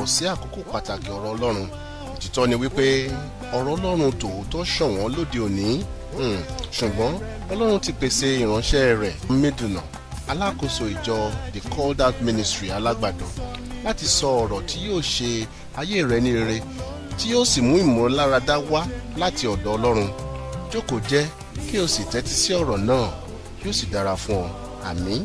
káàbọ̀ sí àkókò pàtàkì ọ̀rọ̀ ọlọ́run òtítọ́ ni wípé ọ̀rọ̀ ọlọ́run tòótọ́ ṣọ̀wọ́n lóde òní Hmm, ṣùgbọ́n ọlọ́run ti pèsè ìránṣẹ́ rẹ̀ mídùnà alákòóso ìjọ the called out ministry alágbàdo láti sọ ọ̀rọ̀ tí yóò ṣe ayé rẹ ní rere tí yóò sì mú ìmúláradá wá láti ọ̀dọ̀ ọlọ́run jókòó jẹ́ kí o sì tẹ́tí sí ọ̀rọ̀ náà yóò sì dára fún ọ àmín.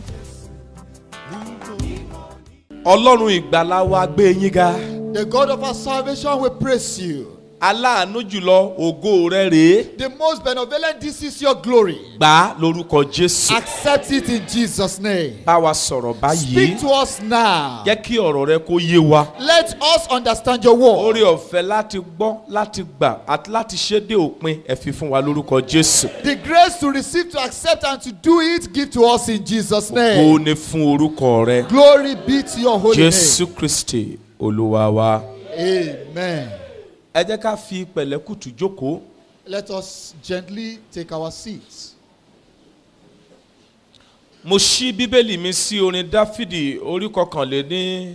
ọlọ́run ìgbàlà wa gbé yín ga The God of our salvation will praise you. aláàánú jùlọ ògo rẹ rèé The most benevolent, this is your glory. gbà á lórúkọ jésù Accept it in Jesus' name. bá wa sọ̀rọ̀ báyìí Speak to us now. jẹ́ kí ọ̀rọ̀ rẹ kó yé wa Let us understand your word. oore ọ̀fẹ́ láti gbọ́ láti gbà àti láti ṣe dé òpin ẹ fi fún wa lórúkọ jésù The grace to receive, to accept, and to do it, give to us in Jesus' kó name. ní fún orúkọ rẹ Glory be to your holy jésù kristi olúwa wa. name. Amen. ẹ jẹ́ ká fi pẹ̀lẹ́kùtù jókòó Let us gently take our seats. mo ṣí bíbélì mi sí orin dáfídì orí kọkànléní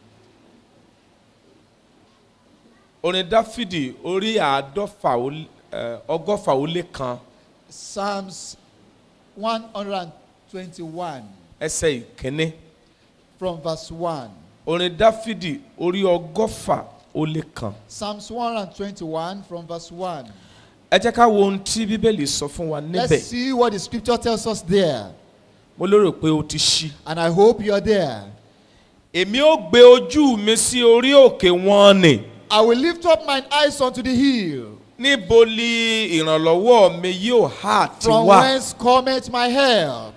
orin dáfídì orí àádọ́fà ó lé- ẹ, ọgọ́fà ó lé kan Psalms 121 ẹsẹ̀ ìkíní from verse 1. orin dáfídì orí ọgọ́fà ó lé kan Psalms 121 from verse 1. ẹ jẹ́ ká wo ohun tí bíbélì sọ fún wa níbẹ̀ Let's see what the scripture tells us there. mo lérò pé o ti ṣí. And I hope you're there. èmi ó gbé ojú mi sí orí òkè wọn ni I will lift up mine eyes unto the hill. níbo ni ìrànlọ́wọ́ mi yóò hà ti From wá. whence cometh my help?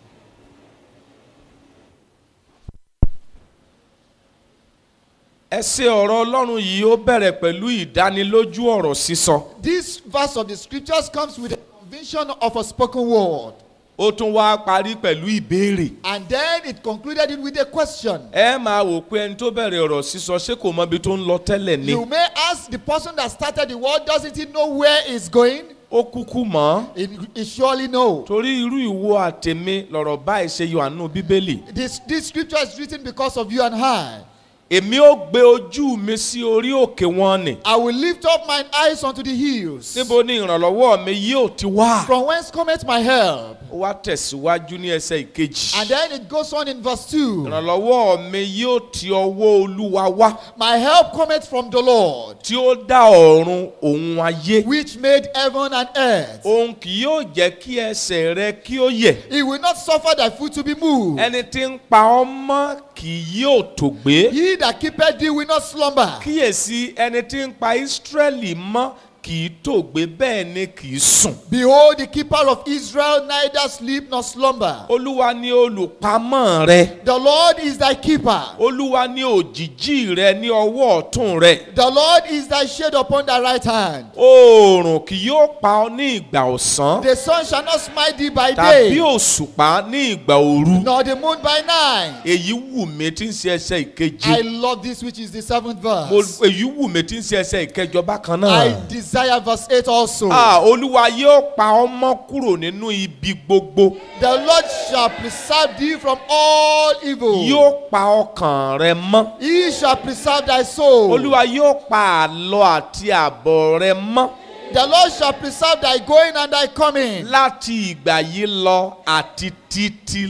ẹsẹ̀ ọ̀rọ̀ ọlọ́run yìí ó bẹ̀rẹ̀ pẹ̀lú ìdánilójú ọ̀rọ̀ sísọ. This verse of the scriptures comes with a conviction of a spoken word. ó tún wá parí pẹ̀lú ìbéèrè. And then it concluded it with a question. ẹ máa wò pé ẹni tó bẹ̀rẹ̀ ọ̀rọ̀ sísọ ṣé kò mọ ibi tó ń lọ tẹ́lẹ̀ ni. You may ask the person that started the word, doesn't he know where it's going? ó kúkú mọ́. He, he surely knows. torí irú ìwo àtẹ̀mí lọ̀rọ̀ báyìí ṣe yọ àánú bíbélì. This, this scripture is written because of you and I. èmi ó gbé ojú mi sí orí òkè wọn ni. I will lift up mine eyes unto the hills. níbo ni ìrànlọ́wọ́ mi yóò ti wá. From whence cometh my help? ó wá tẹ̀síwájú ní ẹsẹ̀ ìkejì. And then it goes on in verse 2. ìrànlọ́wọ́ mi yóò ti ọwọ́ olúwa wá. My help cometh from the Lord, tí ó dá ọ̀run òun ayé. which made heaven and earth. òun kì yóò jẹ́ kí ẹsẹ̀ rẹ kí ó yẹ̀. He will not suffer thy foot to be moved. ẹni tí ń pa ọ́ mọ́ kì yóò tó gbé. He that keepeth thee will not slumber. kíyèsí ẹni tí ń pa ísírẹ́lì mọ́ kì í tó gbé bẹ́ẹ̀ ni kì í sùn. Behold, the keeper of Israel neither sleep nor slumber. olúwa ni olùpamọ́ rẹ. The Lord is thy keeper. olúwa ni òjìjí rẹ ní ọwọ́ ọ̀tún rẹ. The Lord is thy shade upon thy right hand. oòrùn kì yóò pa ọ ní ìgbà ọ̀sán The sun shall not smite thee by tàbí day, òṣùpá ní ìgbà òru. nor the moon by night. èyí wù mí tí ń ṣe ẹsẹ̀ I ìkeje. love this, which is the seventh mo verse. èyí wù mí tí ń ṣe ẹsẹ̀ ìkẹjọ bákan I náà. desire verse 8 also. Ah, olúwa yóò pa ọ mọ́ kúrò nínú ibi gbogbo. The Lord shall preserve thee from all evil. yóò pa ọkàn rẹ mọ́. He shall preserve thy soul. olúwa yóò pa àlọ àti àbọ̀ rẹ mọ́. The Lord shall preserve thy going and thy coming. láti ìgbà yìí lọ àti títí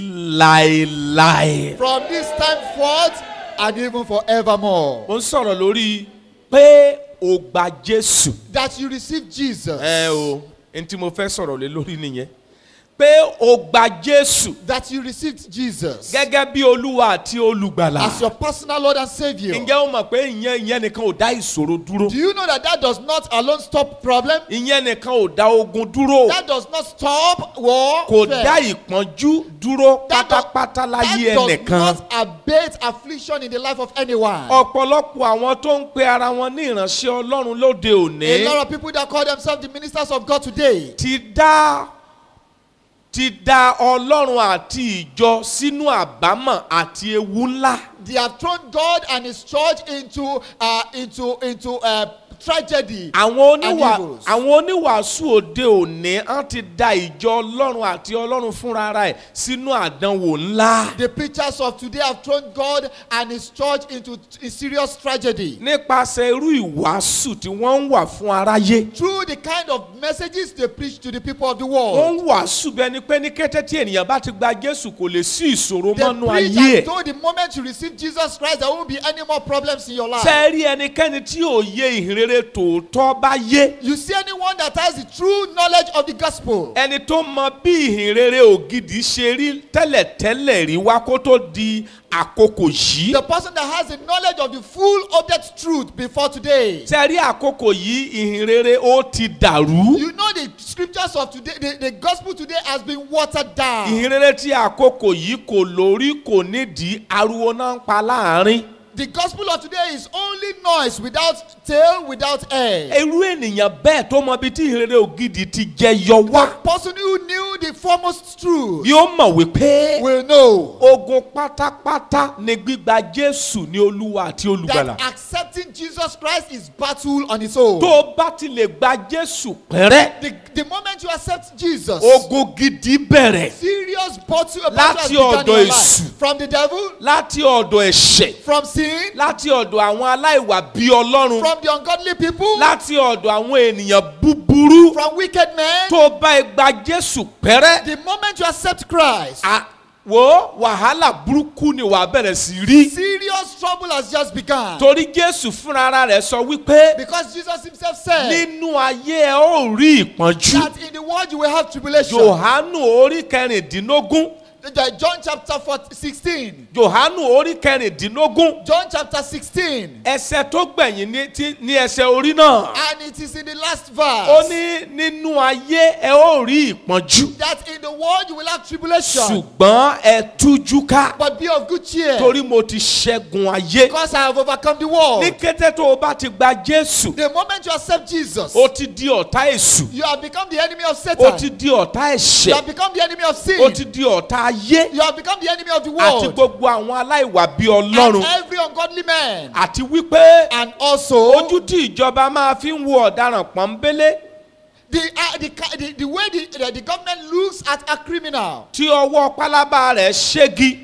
láéláé. From this time forth and even forevermore. mo ń sọ̀rọ̀ lórí pé o gba jésù. That you receive Jesus. ẹ o n tí mo fẹ́ sọ̀rọ̀ lé lórí nìyẹn. pé o gba jésù That you received Jesus. gẹ́gẹ́ bí olúwa àti olùgbàlà. As your personal Lord and Savior. ǹjẹ́ o mọ̀ pé ìyẹn ìyẹn nìkan ò dá ìṣòro dúró. Do you know that that does not alone stop problem? ìyẹn nìkan ò dá ogun dúró. That does not stop war. kò Fair. dá ìpọ́njú dúró That does- pátápátá láyé that does ẹnìkan. not abate affliction in the life of anyone. ọ̀pọ̀lọpọ̀ àwọn tó ń pe ara wọn ní ìránṣẹ́ ọlọ́run lóde A òní lot of people that call themselves the ministers of God today ti dá ti dá ọlọ́run àti ìjọ sínú àbámọ̀ àti ewu ńlá. they have thrown God and His church into uh, into into uh, tragedy àwọn and oníwà evils. àwọn oníwàásù òde òní á ti da ìjọ ọlọ́run àti ọlọ́run fúnra ara ẹ̀ sínú àdánwò ńlá. The preachers of today have thrown God and His church into a serious tragedy. nípasẹ̀ irú ìwàásù tí wọ́n ń wà fún aráyé. Through the kind of messages they preach to the people of the wọ́n world. ń wàásù bẹ́ẹ̀ ni pé ní kété tí ènìyàn bá ti gba jésù kò lè sí ìṣòro They mọ́nú preach ayé as ẹ̀. though the moment you receive Jesus Christ, there won't be any more problems in your life. ṣe rí ẹnikẹ́ni tí òye ìhìnrere tòótọ́ bá yé. You see anyone that has the true knowledge of the gospel, ẹni tó mọ bí ìhìnrere ògidì ṣe rí tẹ́lẹ̀tẹ́lẹ̀ rí wá kó tó di àkókò yìí. the person that has the knowledge of the full update truth before today. ṣe rí àkókò yìí ìhìnrere ó ti dàrú. You know the scriptures of today, the, the gospel today has been watered down. ìhìnrere tí àkókò yìí kò lórí kò nídìí ariwo náà ń pa láàrin. The gospel of today is only noise without tail, without air. irú ènìyàn bẹ́ẹ̀ tó mọ ibi tí ìhìnrere ògidì ti jẹ yọ The wá. person who knew the foremost truth yóò mọ̀ wípé will know ogun pátápátá ni gbígba jésù ní olúwa àti olùgbàlà. that accepting Jesus Christ is battle on its own. tó o bá ti lè gba jésù pẹ́rẹ́ The, the moment you accept Jesus, ogun gidi bẹ̀rẹ̀ serious battle, battle Láti has begun in ọ̀dọ̀ your èṣù. life. From the devil, láti ọ̀dọ̀ ẹ̀ṣẹ̀ from sin, láti ọ̀dọ̀ àwọn aláìwà bí ọlọ́run from the ungodly people, láti ọ̀dọ̀ àwọn ènìyàn búburú from wicked men. tó o bá gba jésù pẹ́rẹ́ The moment you accept Christ, à- wo wàhálà burúkú ni wàá bẹ̀rẹ̀ sí rí serious trouble has just begun. torí jésù fúnra ara rẹ̀ sọ wípé Because Jesus himself said nínú ayé ẹ ó rí ìpọ́njú that in the world you will have tribulation. johanu orí kẹrìndínlógún The- John chapter 14, 16. johanu orí kẹrìndínlógún John chapter 16. ẹsẹ tó gbẹ̀yìn ní ti- ní ẹsẹ orí náà And it is in the last ó verse ní nínú ayé ẹ ó rí ìpọ́njú that in the world you will have tribulation. ṣùgbọ́n ẹ tújú ká But be of good cheer. torí mo ti ṣẹ́gun ayé Because I have overcome the world. ní kété tó o bá ti gba jésù The moment you accept Jesus, o ti di ọ̀tá èṣù you have become the enemy of o Satan. ti di ọ̀tá You ẹ̀ṣẹ̀ have become the enemy of sin. o ti di ọ̀tá ayé You have become the enemy of the àti world. gbogbo àwọn aláìwà bí And ọlọ́run every ungodly man. àti wípé And also, ojú tí ìjọba máa fi ń wo ọ̀daràn pọ́nbélé the, uh, the, ca- the, the way the, the, the government looks at a criminal. tí ọwọ́ pálábá rẹ̀ ṣégi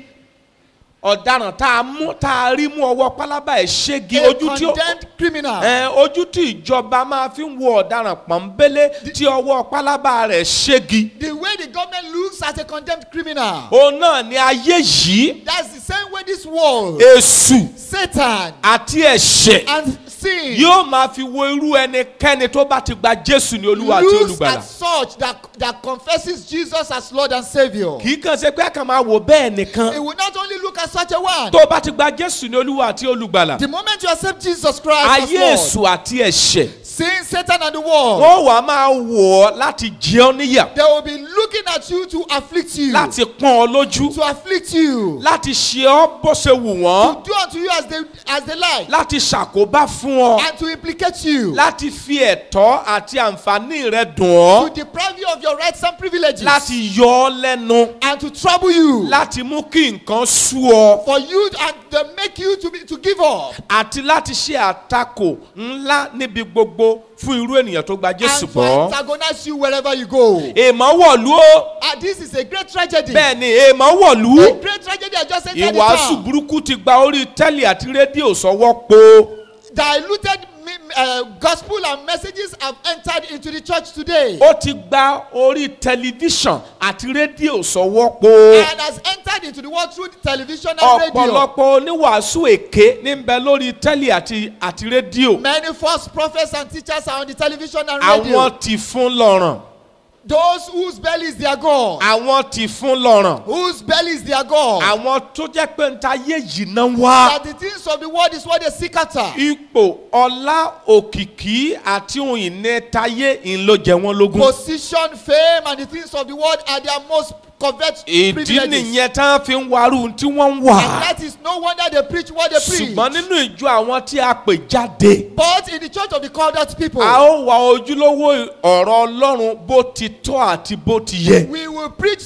ọ̀daràn tá a mú tá a rí mú ọwọ́ pálábá ẹ̀ ṣégi A ojú tí ó condemned criminal. ẹ ojú tí ìjọba máa fi ń wo ọ̀daràn pọ́nbélé tí ọwọ́ pálábá rẹ̀ ṣégi The way the government looks at a condemned criminal. òun náà ni ayé yìí That's the same way this world, èṣù Satan, àti ẹ̀ṣẹ̀ and sin yóò máa fi wo irú ẹnikẹ́ni tó bá ti gba jésù ní olúwa àti looks olùgbàlà at such that, that confesses Jesus as Lord and Savior. kì í kàn ṣe pé a kàn máa wò bẹ́ẹ̀ nìkan It will not only look at such a one. tó bá ti gba jésù ní olúwa àti olùgbàlà The moment you accept Jesus Christ as ayé Lord, èṣù àti ẹ̀ṣẹ̀ sin, Satan, and the world, wọ́n wàá máa wò ọ́ láti jẹ ọ́ níyà they will be looking at you to afflict you, láti pọ́n ọ lójú to afflict you, láti ṣe ọ́ bó ṣe wù wọ́n to do unto you as they as they like, láti ṣàkóbá fún ọ and to implicate you, láti fi ẹ̀tọ́ àti àǹfààní rẹ dùn ọ́ to deprive you of your rights and privileges, láti yọ ọ́ lẹ́nu and to trouble you, láti mú kí nǹkan sú ọ for you and to make you to be to give up, àti láti ṣe àtakò ńlá níbi gbogbo fún irú ènìyàn tó gba jésù and to gbọ́. antagonize you wherever you go. èèmọ̀ wọ̀lú ó Ah, this is a great tragedy. bẹ́ẹ̀ ni èèmọ̀ wọ̀lú A great tragedy I just entered the ìwàásù town. burúkú ti gba orí tẹ́lẹ̀ àti rédíò sọ́wọ́ po Diluted me- uh, gospel and messages have entered into the church today ó ti gba orí tẹlifíṣàn àti rédíò sọ́wọ́ po and has entered into the world through the television and radio. ọ̀pọ̀lọpọ̀ oníwàásù èké ní ń bẹ lórí tẹ́lẹ̀ àti àti rédíò Many false prophets and teachers are on the television and radio. àwọn ti fún lọ́rùn Those whose belly is their God. àwọn ti fún lọ́rùn Whose belly is their God. àwọn tó jẹ́ pé ń ta ayé yìí náà wá. That the things of the world is what they seek after. ipò ọlá òkìkí àti ohun ìní tayé ń ló jẹ wọn lógún. Position, fame, and the things of the world are their most coveted ìdí privileges. nìyẹn tí wọ́n fi ń warú tí wọ́n ń And wà. that is no wonder they preach what they preach. ṣùgbọ́n nínú ìjọ àwọn tí a pè jáde. But in the church of the called out people, a ó wá ojúlówó ọ̀rọ̀ ọlọ́run bó ti tọ́ àti bó ti yẹ. we will preach sound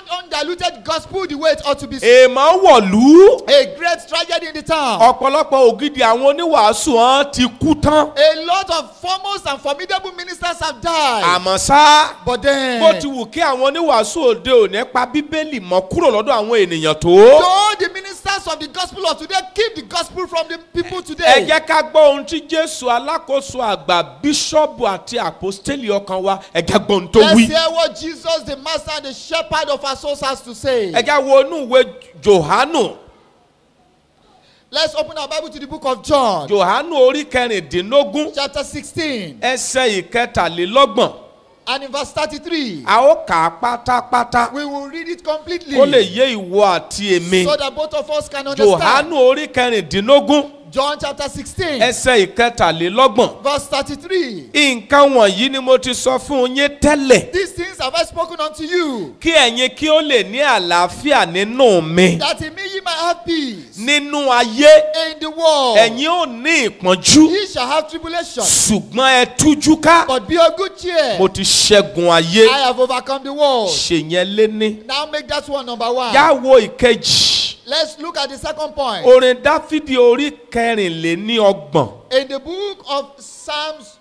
undiluted gospel the way it ought to be. èèmọ̀ wọ̀lú A great tragedy in the town. ọ̀pọ̀lọpọ̀ ògidì àwọn oníwàásù hàn ti kú tán A lot of foremost and formidable ministers have died. àmọ́ ṣá But then, bó ti wù kí àwọn oníwàásù òde òní pa bíbélì mọ́ kúrò lọ́dọ̀ àwọn ènìyàn tó though the ministers of the gospel of today keep the gospel from the people ẹ today. jẹ́ ká gbọ́ ohun tí jésù alákòóso àgbà bíṣọ́ọ̀bù àti àpòstélì ọkàn wa ẹ jẹ́ gbọ́ ohun tó Let's wí. hear what Jesus, the master and the shepherd of our souls, has to say. ẹ jẹ́ wo inú ìwé johanu Let's open our Bible to the book of John, johanu orí kẹrìndínlógún chapter 16, ẹsẹ̀ ìkẹtàlélọ́gbọ̀n and in verse 33. a ó kà á pátápátá We will read it completely kó lè yé ìwọ àti èmi so that both of us can understand. johanu orí kẹrìndínlógún John chapter 16, ẹsẹ̀ ìkẹtàlélọ́gbọ̀n verse 33. nǹkan wọ̀nyí ni mo ti sọ fún yín tẹ́lẹ̀ These things have I spoken unto you, kí ẹ̀yin kí ó lè ní àlàáfíà nínú mi that in me ye might have peace. nínú ayé In the world, ẹ̀yin ò ní ìpọ́njú ye shall have tribulation, ṣùgbọ́n ẹ tújú ká but be of good cheer. mo ti ṣẹ́gun ayé I have overcome the world. ṣèyẹn léní. Now make that one number one. yá wo ìkejì Let's look at the second point. orin dáfídì orí kẹrìnléní ọgbọ̀n In the book of Psalms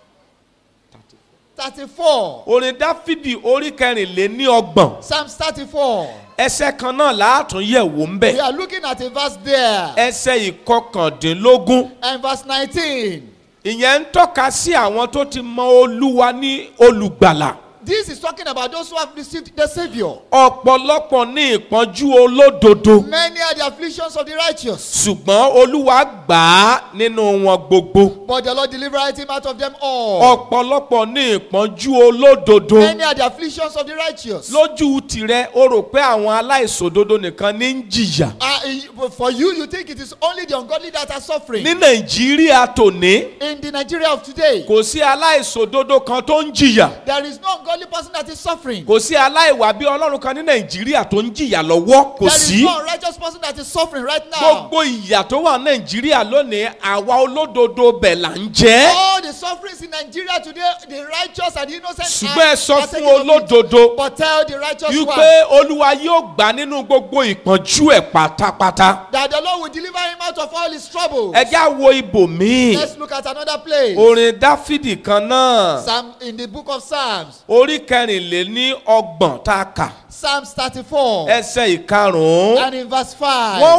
34, orin dáfídì orí kẹrìnléní ọgbọ̀n Psalms 34, ẹsẹ̀ kan náà láàtún yẹ̀ wò ń bẹ̀ we are looking at a verse there, ẹsẹ̀ ìkọkàndínlógún and verse 19. ìyẹn ń tọ́ka sí àwọn tó ti mọ olúwa ní olùgbàlà This is talking about those who have received the Savior. ọ̀pọ̀lọpọ̀ ní ìpọ́njú olódodo Many are the afflictions of the righteous, ṣùgbọ́n olúwa gbà á nínú wọn gbogbo but the Lord delivereth him out of them all. ọ̀pọ̀lọpọ̀ ní ìpọ́njú olódodo Many are the afflictions of the righteous. lójú tirẹ̀ o rò pé àwọn aláìṣòdodo nìkan ní ń jìyà Uh, for you, you think it is only the ungodly that are suffering. ní nàìjíríà tòní In the Nigeria of today, kò sí aláìṣòdodo kan tó ń jìyà there is no ungodly person that is suffering. kò sí aláìwà bí ọlọ́run kan ní nàìjíríà tó ń jìyà lọ́wọ́ kò There is sí no unrighteous person that is suffering right now. gbogbo ìyà tó wà nàìjíríà lónìí àwa olódodo bẹ̀ là ń jẹ́ All the sufferings in Nigeria today, the righteous and the innocent ṣùgbọ́n ẹ are, sọ are fún taking of it. olódodo But tell the righteous wípé one olúwa yóò gbà nínú gbogbo ìpọ́njú ẹ̀ pátápátá that the Lord will deliver him out of all his troubles. ẹ já wo ibòmíì Let's look at another place. orin dáfídì kan náà Psalm in the book of Psalms, orí kẹrìnléní ọgbọ̀n tá a kà Psalms 34, ẹsẹ̀ ìkarùn-ún and in verse 5. wọ́n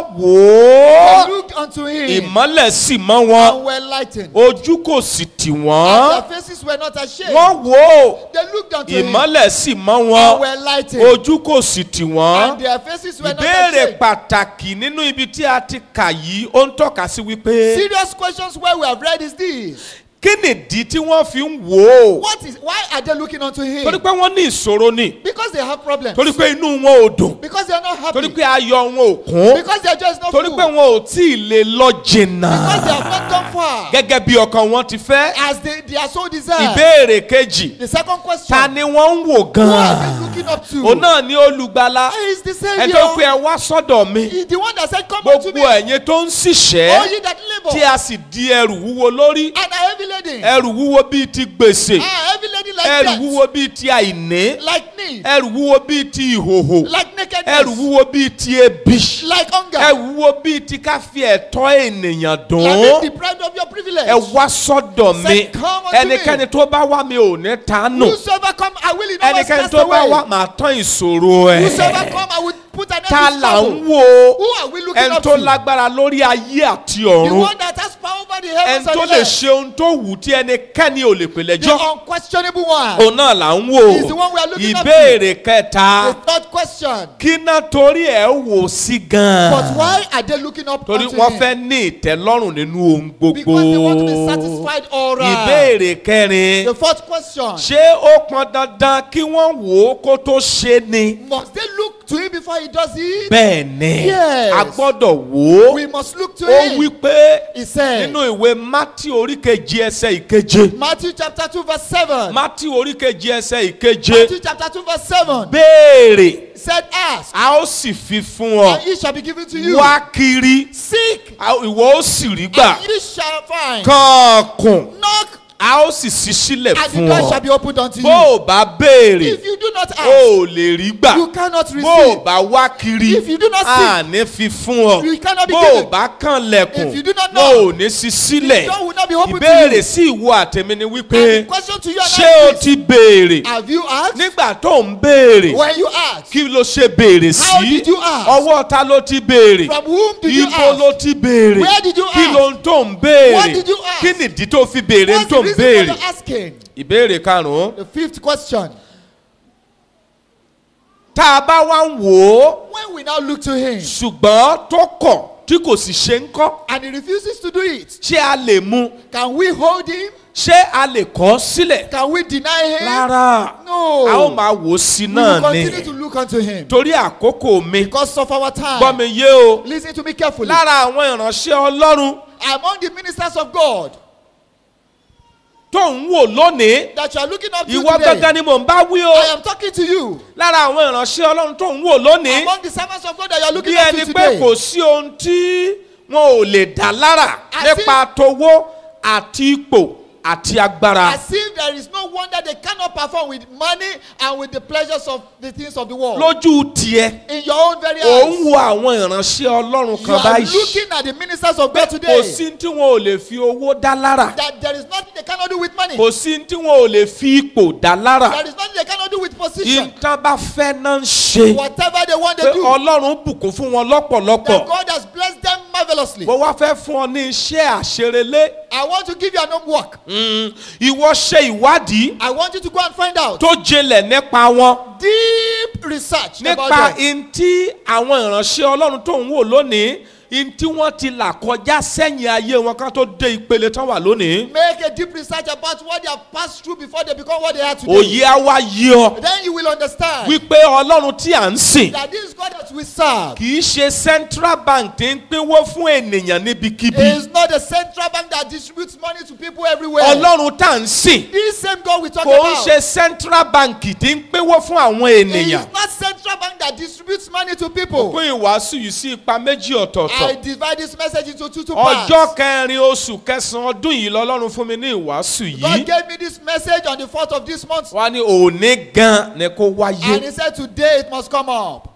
wò ó They looked unto him ìmọ́lẹ̀ sì mọ́ wọn and were lightened. ojú kò sì tì And wọ́n their faces were not ashamed. wọ́n wò ó They looked unto him ìmọ́lẹ̀ sì mọ́ and wọn were lightened. ojú kò sì tì wọ́n And their faces were not ìbéèrè ashamed. pàtàkì nínú ibi tí a ti kà yìí ó ń tọ́ka sí wípé Serious questions where we have read is this. kí nìdí tí wọ́n fi ń wò ó What is why are they looking unto him? torí pé wọ́n ní ìṣòro ni Because they have problems. torí pé inú wọn ò dùn Because they are not happy. torí pé ayọ̀ wọn ò kún Because their joy is not torí full. pé wọn ò tí ì lè lọ jìnnà Because they have not gone far. gẹ́gẹ́ bí ọkàn wọn ti fẹ́ As they, they are so desire. ìbéèrè kejì The second question. ta ni wọ́n ń wò Who are gan-an they looking up to? òun náà ní olùgbàlà He is the ẹ tó pé Savior. ẹ wá sọ́dọ̀ mi He is the one that said, Come unto gbogbo me. ẹ̀yin tó ń All ṣiṣẹ́ ye that tí labor a sì di ẹrù wúwo lórí and are heavy laden. ẹrù wúwo bíi ti gbèsè Ah, heavy laden like ẹrù that. wúwo bíi ti àìní Like need. ẹrù wúwo bíi ti ìhòhò Like ẹrù nakedness. wúwo bíi ti ebi Like hunger. ẹrù wúwo bíi ti ká fi ẹ̀tọ́ ènìyàn Like dùn being deprived of your privilege. ẹ wá sọ́dọ̀ mi Say, "Come unto me." ẹnikẹ́ni tó bá wá mi ò ní tánù Whosoever come, I will in no wise ẹnikẹ́ni cast tó bá away. wá màá tán ìṣòro Whosoever ẹ̀ come, I will put an ta end to là ń trouble. wo Who are we looking ẹni up tó to? lágbára lórí ayé àti The ọ̀run one that has power over the heavens ẹni tó and lè the earth. ṣe ohun tó wù tí ẹnikẹ́ni ò lè pè The lẹ́jọ́ unquestionable one. òun náà là ń wò He's the one we are looking up to. ìbéèrè kẹta The third question. kí náà torí ẹ̀ wò sí But gan-an why are they looking up torí unto wọ́n him? fẹ́ ní ìtẹ́lọ́rùn nínú ohun gbogbo Because they want to be satisfied all right. ìbéèrè kẹrin The fourth question. ṣé ó pọn dandan kí wọ́n wò ó kó tó ṣe ni Must they look to him before he does it? bẹ́ẹ̀ ni Yes. a gbọ́dọ̀ wò ó We must look to ó him. wí pé He said, nínú ìwé mátí oríkejì ẹsẹ̀ ìkeje Matthew chapter 2 verse 7. mátí oríkejì ẹsẹ̀ ìkeje Matthew chapter 2 verse 7. béèrè Said, Ask, a ó sì fi fún ọ and it shall be given to you. wá kiri Seek, a- ìwọ ó sì rí gbà and you shall find. kànkùn Knock, a ó sì ṣí sílẹ̀ and the fún door ọ shall be opened unto bó you. o bá béèrè If you do not o ask, ò lè rí gbà you cannot bó o receive. bá wá kiri If you do not seek, a ní fi fún ọ you cannot be bó o given. bá kàn lẹ̀kùn If you do not wọn know, ò ní ṣí sílẹ̀ the door will not be opened to ìbéèrè you. sí ìwọ àtẹ̀mí ni And wípé the question to you and ṣé I o is, ti béèrè have you asked? nígbà tó ń béèrè When you ask, kí ló ṣe béèrè How sí did you ask? ọwọ́ ta ló ti béèrè from whom did you ibo ask? ló ti béèrè Where did you kí ask? ló ń tó ń What béèrè did you ask? kí nìdí tó fi béèrè ń What's tó the ń reason for béèrè your asking? ìbéèrè karùn-ún The fifth question. tá a bá wá ń wò ó When we now look to him ṣùgbọ́n tó kọ̀ tí kò sì ṣe ń kọ́ and he refuses to do it, ṣé a lè mú can we hold him? ṣé a lè kọ́ sílẹ̀ Can we deny him? rárá No. a ó máa wò ó sí we will náà ni continue to look unto him torí àkókò mi because of our gbọ́ time. mi yé o Listen to me carefully. lára àwọn ìránṣẹ́ ọlọ́run Among the ministers of God tó ń wò lónìí that you are looking up to ìwọ today, gangan ni mò ń bá wí o I am talking to you. lára àwọn ìránṣẹ́ ọlọ́run tó ń wò lónìí Among the servants of God that you are bí looking up ẹni to pé today, kò sí ohun tí wọn ò lè dá lára Àti- nípa towó àti ipò àti agbára as if there is no wonder they cannot perform with money and with the pleasures of the things of the world. lójú tiẹ̀ In your own very ò ń eyes, wo àwọn ìránṣẹ́ ọlọ́run you kan are báyìí looking at the ministers of pé God kò today sí tí wọn ò lè fi owó dá lára that there is nothing they cannot do with money. kò sí tí wọn ò lè fi ipò dá lára There is nothing they cannot do with position. nǹkan bá fẹ́ náà ń ṣe Whatever they want, pé they do. ọlọ́run bùkún fún wọn That lọ́pọ̀lọpọ̀ God has blessed them marvelously. mo wá fẹ́ fún ọ ní iṣẹ́ àṣerelé I want to give you an homework. Mm, ìwọ ṣe ìwádìí I want you to go and find out tó jinlẹ̀ nípa wọn deep research nípa about them. in tí àwọn ìránṣẹ́ ọlọ́run tó ń wò lónìí in tí wọ́n ti là kọjá sẹ́yìn ayé wọn ká tó dé ìpele tán wà lónìí Make a deep research about what they have passed through before they become what they are today. òye á wá yí ọ Then you will understand wípé ọlọ́run tí à ń sìn that this God that we serve kì í ṣe central bank tí ń pínwó fún ènìyàn níbikíbi is not a central bank that distributes money to people everywhere. ọlọ́run tá à ń sìn This same God we talk kò ń about ṣe central bank tí ń pínwó fún àwọn is ènìyàn not central bank that distributes money to people. pín ìwàásù yìí sí ipa méjì I ọ̀tọ̀ọ̀tọ̀ divide this message into two, two parts. ọjọ́ kẹrin oṣù kẹsàn-án ọdún yìí lọ́lọ́run fún mi ní ìwàásù God yìí gave me this message on the 4th of this month. wọ́n á ní òní gan ni kó And wáyé he said, Today it must come up.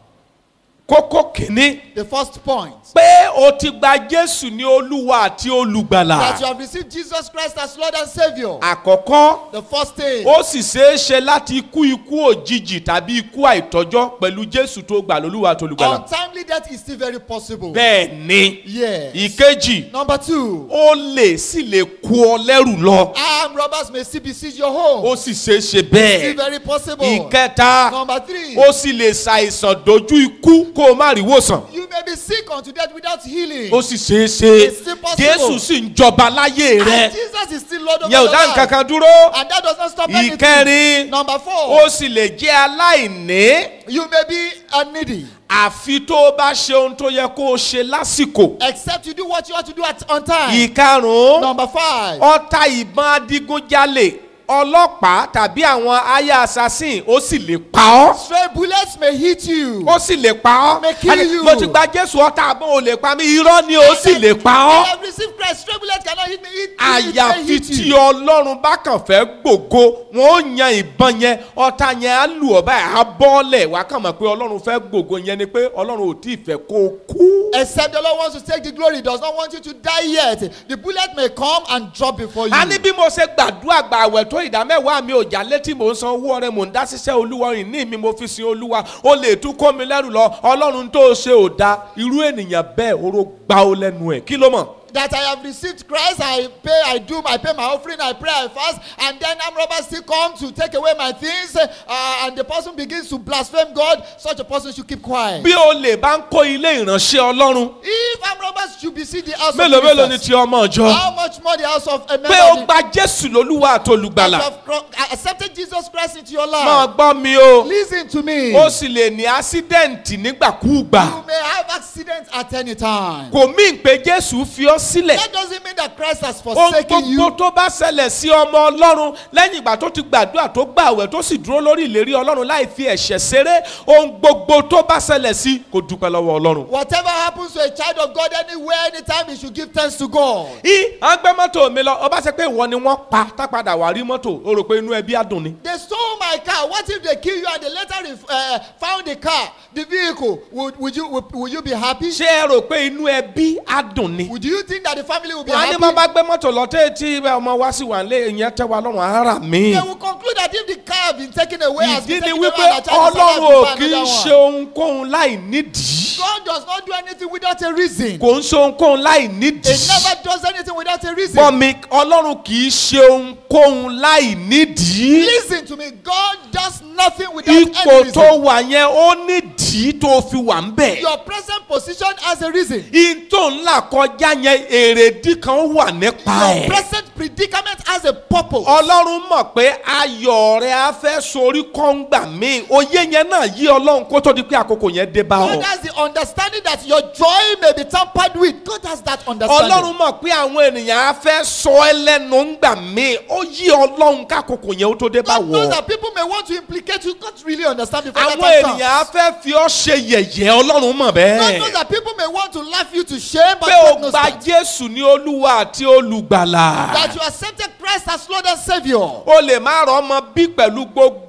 kókó kìíní The first point pé o ti gba jésù ní olúwa àti olùgbàlà that you have received Jesus Christ as Lord and Savior. àkọ́kọ́ The first thing, ó sì ṣeé ṣe láti kú ikú òjijì tàbí ikú àìtọ́jọ́ pẹ̀lú jésù tó gbà lólúwa àti olùgbàlà untimely death is still very possible. bẹ́ẹ̀ ni Yes. ìkejì Number two, ó lè sì lè kú ọ lẹ́rù lọ armed robbers may still besiege your home. ó sì ṣeé ṣe Still bẹ́ẹ̀ very possible. ìkẹta Number three, ó sì lè ṣàìsàn dojú ikú kó o má rí wòsàn you may be sick unto death without healing. ó sì ṣeé ṣe It's still possible. jésù sì ń jọba láyé rẹ And Jesus is still Lord over yẹ ò your dá life. nǹkan kan dúró And that does not stop anything. ìkẹrin Number four, ó sì lè jẹ́ aláìní you may be a needy. àfi tó o bá ṣe ohun tó yẹ kó o ṣe lásìkò Except you do what you ought to do at on time. ìkarùn-ún Number five, ọta ìbọn adigunjalè ọlọ́pàá tàbí àwọn aya assassin ó sì lè pa ọ́ stray bullets may hit you. ó sì lè pa ọ́ May kill Ẹni, you. mo ti gba jésù ọta àbọ̀ ò lè pa mí irọ́ ni ó sì lè pa I ọ́ have received Christ. Stray bullets cannot hit me. It, it may àyàfi hit tí you. ọlọ́run bá kàn fẹ́ gbògo wọn ó yan ìbọn yẹn ọta yẹn á lù ọ́ báyìí á bọ́ọ̀lẹ̀ wàá kàn mọ̀ pé ọlọ́run fẹ́ gbògo yẹn ni pé ọlọ́run ò tí ì fẹ́ kó o kú. Except the Lord wants to take the glory, He does not want you to die yet. The bullet may come and drop before you. a ní bí mo ṣe gbàdúrà gbà àwẹ̀ tó ìdá mẹ́wàá mi ò já létí mò ń san owó ọrẹ mò ń dá ṣiṣẹ́ olúwa ìní mi mo fi sin olúwa ó lè tún kó mi lẹ́rù lọ ọlọ́run tó ṣe ò da irú ènìyàn bẹ́ẹ̀ oró gbá ó lẹ́nu ẹ̀ kí ló mọ̀. that I have received Christ, I pay, I do, I pay my offering, I pray, I fast, and then armed robbers still come to take away my things, uh, and the person begins to blaspheme God. Such a person should keep quiet. bí o lè bá ń kó ilé ìránṣẹ́ ọlọ́run If armed robbers should besiege the house mélòó of mélòó ni ministers, ti ọmọ ọjọ́ how much more the house of a member pé o of the, gba jésù lólúwa that you àtolùgbàlà have cro- accepted Jesus Christ into your máa life? gbọ́ mi o Listen to me. ó sì lè ní ásídẹ̀ǹtì nígbàkúùgbà You may have accidents at any time. kò mí pé jésù fi ọ́ sílẹ̀ That doesn't mean that Christ has ohun forsaken gbogbo you. tó bá ṣẹlẹ̀ sí ọmọ ọlọ́run lẹ́yìn ìgbà tó ti gbàdúrà tó gbàwẹ̀ tó sì dúró lórí ìlérí ọlọ́run láì fi ẹ̀ṣẹ̀ ṣeré ohun gbogbo tó bá ṣẹlẹ̀ sí kó dúpẹ́ lọ́wọ́ ọlọ́run. Whatever happens to a child of God anywhere, anytime, he should give thanks to God. í à ń gbé mọ́tò mi lọ ọba ṣe pé ìwọ ni wọ́n pa tápadà wà rí mọ́tò o rò pé inú ẹbí á dùn ni. They stole my car. What if they kill you and they later ref- uh, found the car, the vehicle? Would, would you would, would you be happy? ṣé ẹ rò pé inú ẹbí á dùn ni. Would you think that the family will be wọ́n á ní happy? bá bá gbé mọ́tò lọ tẹ́ tí ọmọ wá sí wà lé ìyẹn tẹ́ wa lọ́rùn ara mi. They will conclude that if the car has been taken away, has ìdí been ni taken away, wípé and the child is ọlọ́run ò alive, kì í another ṣe one. ohunkóhun láì nídìí. God does not do anything without a reason. kò ń ṣe ohunkóhun láì He nídìí. never does anything without a reason. bọ́ mi ọlọ́run kì í ṣe ohunkóhun láì nídìí. Listen to me. God does nothing without any ipò tó reason. wà yẹn ó nídìí tó fi wà ń bẹ̀. Your present position has a reason. in tó ń là kọjá yẹn èrèdí kan wà nípa Your ẹ̀. present predicament has a purpose. ọlọ́run mọ̀ pé ayọ̀ rẹ̀ á fẹ́ sorí kọ́ńgbà míì oyé yẹn náà yí ọlọ́run kó tó di pé àkókò yẹn dé bá ọ. God has the understanding that your joy may be tampered with. God has that understanding. ọlọ́run mọ̀ pé àwọn ènìyàn á fẹ́ sọ ẹ́ lẹ́nu ńgbà míì ó yí ọlọ́run kákòókò yẹn ó tó dé bá God knows wọ. that people may want to implicate you. God really understand before that àwọn time comes. ènìyàn á fẹ́ fi ọ́ ṣe yẹ̀yẹ́ ọlọ́run mọ̀ God knows bẹ́ẹ̀. that people may want to laugh you to shame, but pé o God knows gba that, jésù ní olúwa àti olùgbàlà. that you accepted Christ as Lord and Savior. o lè má rọ ọmọ bí pẹ̀lú gbogbo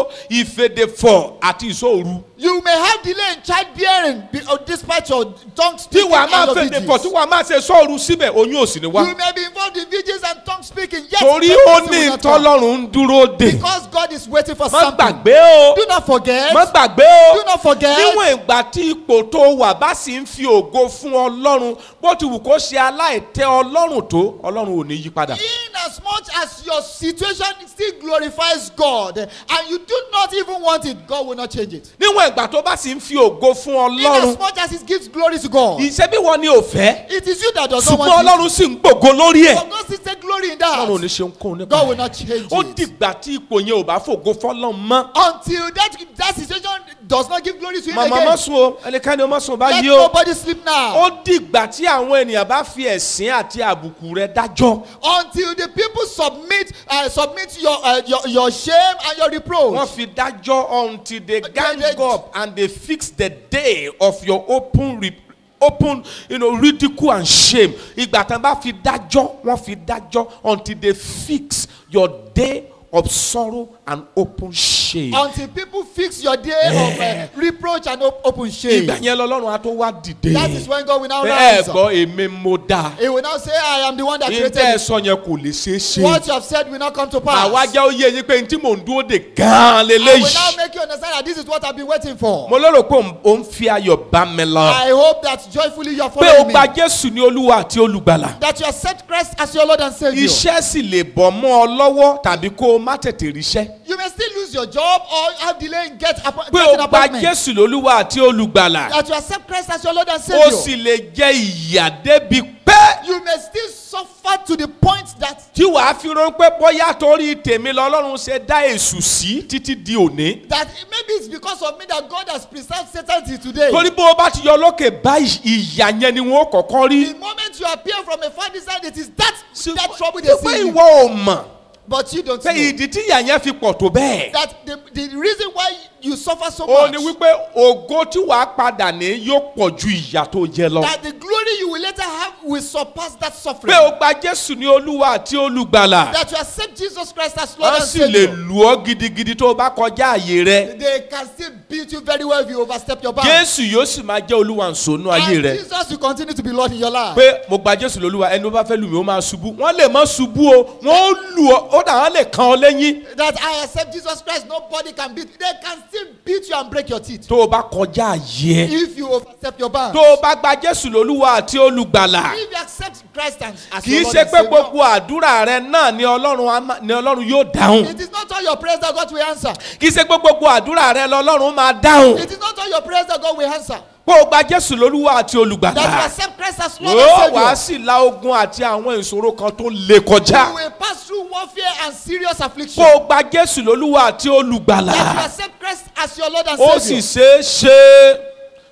ìfèdèfọ̀ àti ìṣòru. You may have delay in childbearing be- uh, despite your tongue tí speaking wàá and máa your fèdèfọ̀ tí vigils. wàá máa ṣe sọ́ọ̀rù síbẹ̀ oyún òsì ni wá. You may be involved in vigils and tongue speaking, yet torí pregnancy ó will ní not come. ìtọ́lọ́run ń dúró dè. Because God is waiting for má something. gbàgbé o Do not forget. má gbàgbé o Do not forget. níwọ̀n ìgbà tí ipò tó wà bá sì ń fi ògo fún ọlọ́run bó ti wù kó ṣe aláìtẹ́ ọlọ́run tó ọlọ́run ò ní yí padà. In as much as your situation still glorifies God and you do not even want it, God will not change it. níwọ̀n ìgbà tó bá sì ń fi ògo fún In ọlọ́run as much as it gives glory to God, ìṣe bí wọn ní òfẹ́ it is you that does not ṣùgbọ́n want it. ọlọ́run sì ń gbògo lórí ẹ̀ But God still take glory in ọlọ́run ò ní that. ṣe ohunkóhun nípa God will ẹ̀ not change ó it. dìgbà tí ipò yẹn ò bá fògo fọlọ́run mọ́. Until that, that situation does not give glory to Him màmá má again. sùn o ẹnikẹ́ni ó má sùn Let báyìí o nobody sleep now. ó dìgbà tí àwọn ènìyàn bá fi ẹ̀sìn àti àbùkù rẹ̀ dájọ́ Until the people submit, uh, submit your, uh, your your shame and your reproach. wọ́n fi dájọ́ until they gang they- up and they fix the day of your open re open you know, ridicule and shame ìgbà tán bá fi dájọ́ wọ́n fi dájọ́ until they fix your day of sorrow and open shame. Until people fix your day of uh, reproach and op- open shame. ìgbà yẹn lọ́lọ́run á tó wá dìde. That is when God will now Pé ẹ rise. gbọ́ èmi mo dá. He will now say, I am the one that created ìtẹ́ ẹ it. sọ yẹn kò lè ṣeé ṣe. What you have said will not come to pass. àwa jẹ́ ó yé yín pé n tí mò ń dúró de gan-an I will now lélẹ́yìí. make you understand that this is what I've been waiting for. mo lérò pé òun- òun fi ayọ̀ bá mi lọ. I hope that joyfully you are pé o following me. gba jésù ní olúwa àti olùgbàlà. That you accept Christ as your Lord and Savior. iṣẹ́ sì lè bọ̀ mọ́ ọ lọ́wọ́ tàbí kó o má tètè ríṣẹ́. You may still lose your job or have delay in get appo- pé getting o gba appointment. jésù lólúwa àti olùgbàlà. That you accept Christ as your Lord and o Savior. sì lè jẹ ìyà débi pé You may still suffer to the point that tí wàá fi rán pé bóyá torí tèmi lọ́lọ́run ṣe dá èṣù sí títí di òní. that maybe it's because of me that God has preserved Satan till today. torí bó o bá ti yọ lókè báyìí ìyà yẹn ni wọn kọ́kọ́ rí. The moment you appear from a far distance, it is that that trouble they ṣùgbọ́n see you. ìwọ ò mọ̀ But you don't pé know ìdí tí ìyà yẹn fi pọ̀ tó bẹ́ẹ̀. that the, the reason why you suffer so ó much ní wípé ògo tí wàá padà ní yóò pọ̀ ju ìyà tó jẹ lọ. that the glory you will later have will surpass that suffering. pé o gba jésù ní olúwa àti olùgbàlà. that you accept Jesus Christ as Lord wọ́n and sì lè Savior. lù ọ́ gidigidi tó o bá kọjá àyè rẹ. They can still beat you very well if you overstep your bounds. jésù yóò sì máa jẹ́ olúwa nsònú ayé and rẹ. Jesus will continue to be Lord in your life. pé mo gba jésù lólúwa ẹni tó bá fẹ́ lù mí ó máa ṣubú wọ́n lè má ṣubú o wọ́n ó lù ọ́ ó dà wọ́n lè kan ọ lẹ́yìn. that I accept Jesus Christ, nobody can beat. They can still beat you and break your teeth tó o bá kọjá àyè ẹ. if you overstep your bounds. tó o bá gba jésù lólúwa àti olùgbàlà. if you accept Christ as, as kì your í Lord ṣe and pé Savior, gbogbo àdúrà rẹ náà ni ọlọ́run á má- ni ọlọ́run yóò dáhùn. it is not all your prayers that God will answer. kì í ṣe pé gbogbo àdúrà rẹ lọ́lọ́run máa dáhùn. It is not all your prayers that God will answer. pé o gba jésù lólúwa àti That you olùgbàlà. accept Christ as Lord and ó Savior. wàá sì la ogun àti àwọn ìṣòro kan tó le kọjá. You will pass through warfare and serious affliction. pé o gba jésù lólúwa àti That you olùgbàlà. accept Christ as your Lord and ó sì Savior. ṣeé ṣe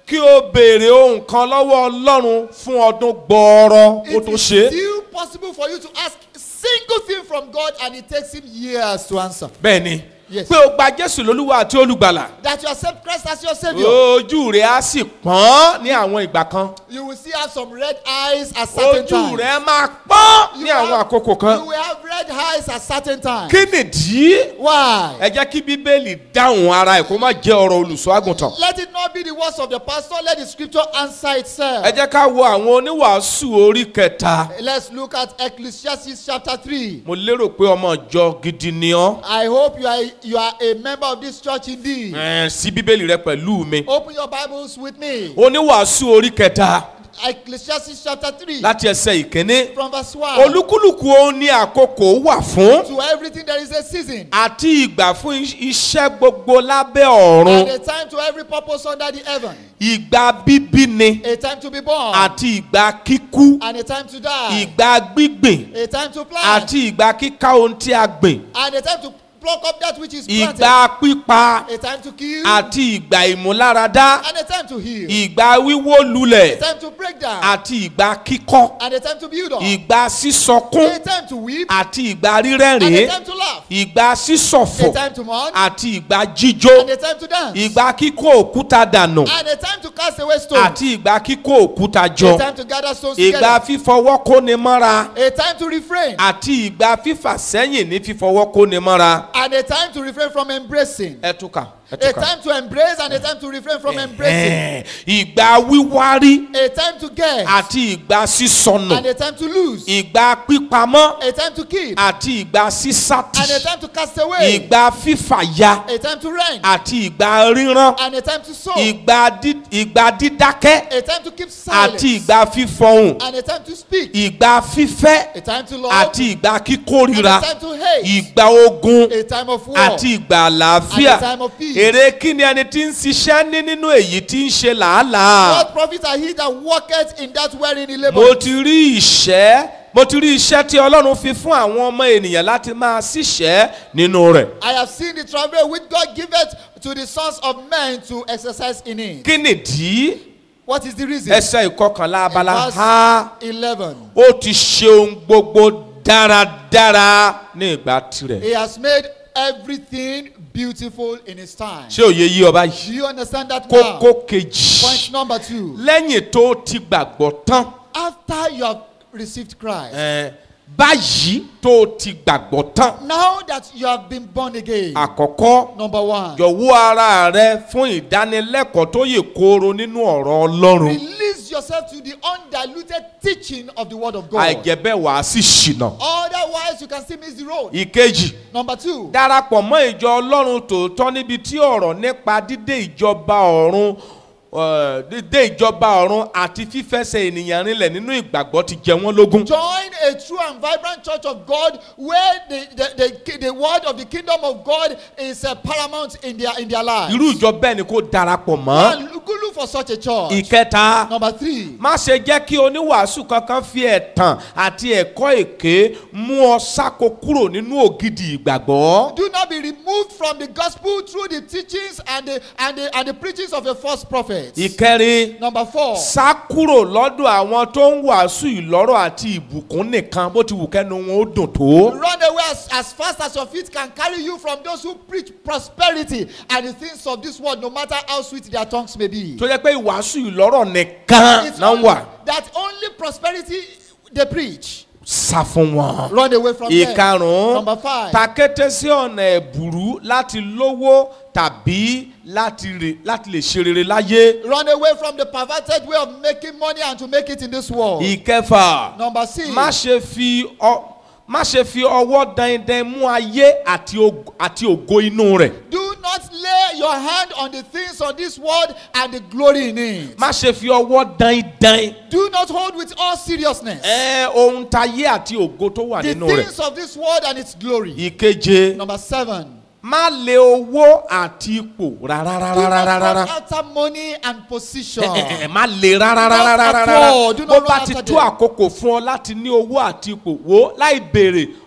kí o béèrè ohun kan lọ́wọ́ ọlọ́run fún ọdún gbọ́ọ́rọ́ kó It tó is ṣe é. still possible for you to ask a single thing from God and it takes him years to answer. bẹ́ẹ̀ ni Yes. pé o gba jésù lólúwa àti olùgbàlà That you accept Christ as your Savior. ojú rẹ̀ á sì pọ́n ní àwọn ìgbà kan You will see have some red eyes at certain ojú times. rẹ̀ máa pọ́n You ní àwọn have- àkókò kan You will have red eyes at certain times. kí nìdí Why? ẹ jẹ́ kí bíbélì dáhùn ara ẹ̀ kó má jẹ́ ọ̀rọ̀ olùṣọ́ àgùntàn Let it not be the words of the pastor, let the scripture answer itself. ẹ jẹ́ ká wo àwọn oníwàásù orí kẹta Let's look at Ecclesiastes chapter 3. mo lérò pé ọmọ ìjọ gidi ni ọ́ I hope you are, you are a member of this church indeed. Ẹ̀, sí bíbélì rẹ pẹ̀lú mi Open your Bibles with me. oníwàásù orí kẹta Ecclesiastes chapter 3 láti ẹsẹ̀ ìkíní from verse 1. olúkúlùkù ohun ní àkókò wà fún To everything there is a season àti ìgbà fún is- iṣẹ́ gbogbo lábẹ́ ọ̀run and a time to every purpose under the heaven. ìgbà bíbí ni A time to be born àti ìgbà kíkú and a time to die. ìgbà gbígbìn A time to plant àti ìgbà kíká ohun tí a gbìn and a time to pluck up that which is planted. ìgbà pípa A time to kill àti ìgbà ìmúláradá and a time to heal. ìgbà wíwó A lulẹ̀ time to break down àti ìgbà kíkọ́ and a time to build up. ìgbà sísọkún A time to weep àti ìgbà and a rírẹ́rìn time to laugh. ìgbà A sísọ̀fọ̀ time to mourn àti ìgbà jíjó and a time to dance. ìgbà kíkó òkúta dànù And a time to cast away stones. àti ìgbà kíkó òkúta jọ A time to gather stones ìgbà together. fífọwọ́ kóni mọ́ra A time to refrain àti ìgbà fífà sẹ́yìn ní fífọwọ́ kóni mọ́ra and a time to refrain from embracing. ẹ túkà ẹ A túkà. time to embrace and a time to refrain from embracing. Ẹ̀hẹ́n. ìgbà wíwárí A time to get àti ìgbà sísọnù and a time to lose. ìgbà pípamọ́ A time to keep àti ìgbà sísátì and a time to cast away. ìgbà fífàya A time to rent àti ìgbà rírán and a time to sow. ìgbà dí- ìgbà dídákẹ́ A time to keep silence àti ìgbà fífọhùn and a time to speak. ìgbà fífẹ́ A time to love àti ìgbà and kíkórira a time to hate. ìgbà ogun A time of war àti ìgbà àlàáfíà and a time of peace. èrè kí ni ẹni tí ń ṣiṣẹ́ ní nínú èyí tí ń ṣe làálàá What profit are he that worketh in that wherein he mo laboureth? ti rí ìṣẹ́ mo ti rí iṣẹ́ tí ọlọ́run fi fún àwọn ọmọ ènìyàn láti máa ṣiṣẹ́ nínú rẹ̀ I have seen the travail which God giveth to the sons of men to exercise in it. kí nìdí What is the reason? ẹsẹ̀ ìkọkànlá abala Verse ha 11. ó ti ṣe ohun gbogbo dáradára ní ìgbà tirẹ̀ He has made everything beautiful in his time. ṣé òye yí ọba Do yìí you understand that now? kókó kejì Point number two. lẹ́yìn tó ti gbàgbọ́ tán After you have received Christ, ẹ̀, báyìí tó ti gbàgbọ́ tán now that you have been born again, àkọ́kọ́ number one, jọ̀wọ́ ara rẹ fún ìdánilẹ́kọ̀ọ́ tó yè kooro nínú ọ̀rọ̀ ọlọ́run release yourself to the undiluted teaching of the word of God. àìjẹ́ bẹ́ẹ̀ wàá sì ṣìnà. Otherwise, you can still miss the road. ìkejì Number two, darapọ̀ mọ́ ìjọ ọlọ́run tòótọ́ níbi tí ọ̀rọ̀ nípa dídé ìjọba ọ̀run eh, dídé ìjọba ọ̀run àti fífẹsẹ̀ ènìyàn rinlẹ̀ nínú ìgbàgbọ́ ti jẹ wọ́n lógún. join a true and vibrant church of God where the, the, the, the word of the kingdom of God is uh, paramount in their, in their lives. irú ìjọ bẹ́ẹ̀ ni kò darapọ̀ mọ́. And look, look for such a church. ìkẹta Number three, má ṣe jẹ́ kí oníwàásù kankan fi ẹ̀tàn àti ẹ̀kọ́ èké mú ọ sáko kúrò nínú ògidì ìgbàgbọ́. do not be removed from the gospel through the teachings and the, and the, and the preachings of a false prophet. ìkẹrin Number four, sá kúrò lọ́dọ̀ àwọn tó ń wàásù ìlọ́rọ̀ àti ìbùkún nìkan bó ti wù kẹ́nu wọn ó dùn tó. run away as, as fast as your feet can carry you from those who preach prosperity and the things of this world, no matter how sweet their tongues may be. tó jẹ́ pé ìwàásù ìlọ́rọ̀ nìkan It's náà only, wà that only prosperity they preach. sá fún wọn. Run away from them. ìkarùn-ún Number five. takété sí ọ̀nà ẹ̀bùrú láti lówó tàbí láti rè- láti lè ṣe rere láyé. Run away from the perverted way of making money and to make it in this world. ìkẹfà Number six. má ṣe fi ọ má ṣe fi ọwọ́ dandan mú ayé àti og- àti ògo inú rẹ̀. Do not lay your hand on the things of this world and the glory in it. má ṣe fi ọwọ́ dandan Do not hold with all seriousness ẹ ohun tayé àti ògo tó wà the nínú rẹ̀. things of this world and its glory. ìkeje Number seven. má lé owó àti ipò rárá Do rárá not rárá. run after money and position. ẹ ẹ má le rárá rárá Not rárá at rárá all. Do bó not bá run ti after tó them. àkókò fún ọ láti ní owó àti ipò wo láì béèrè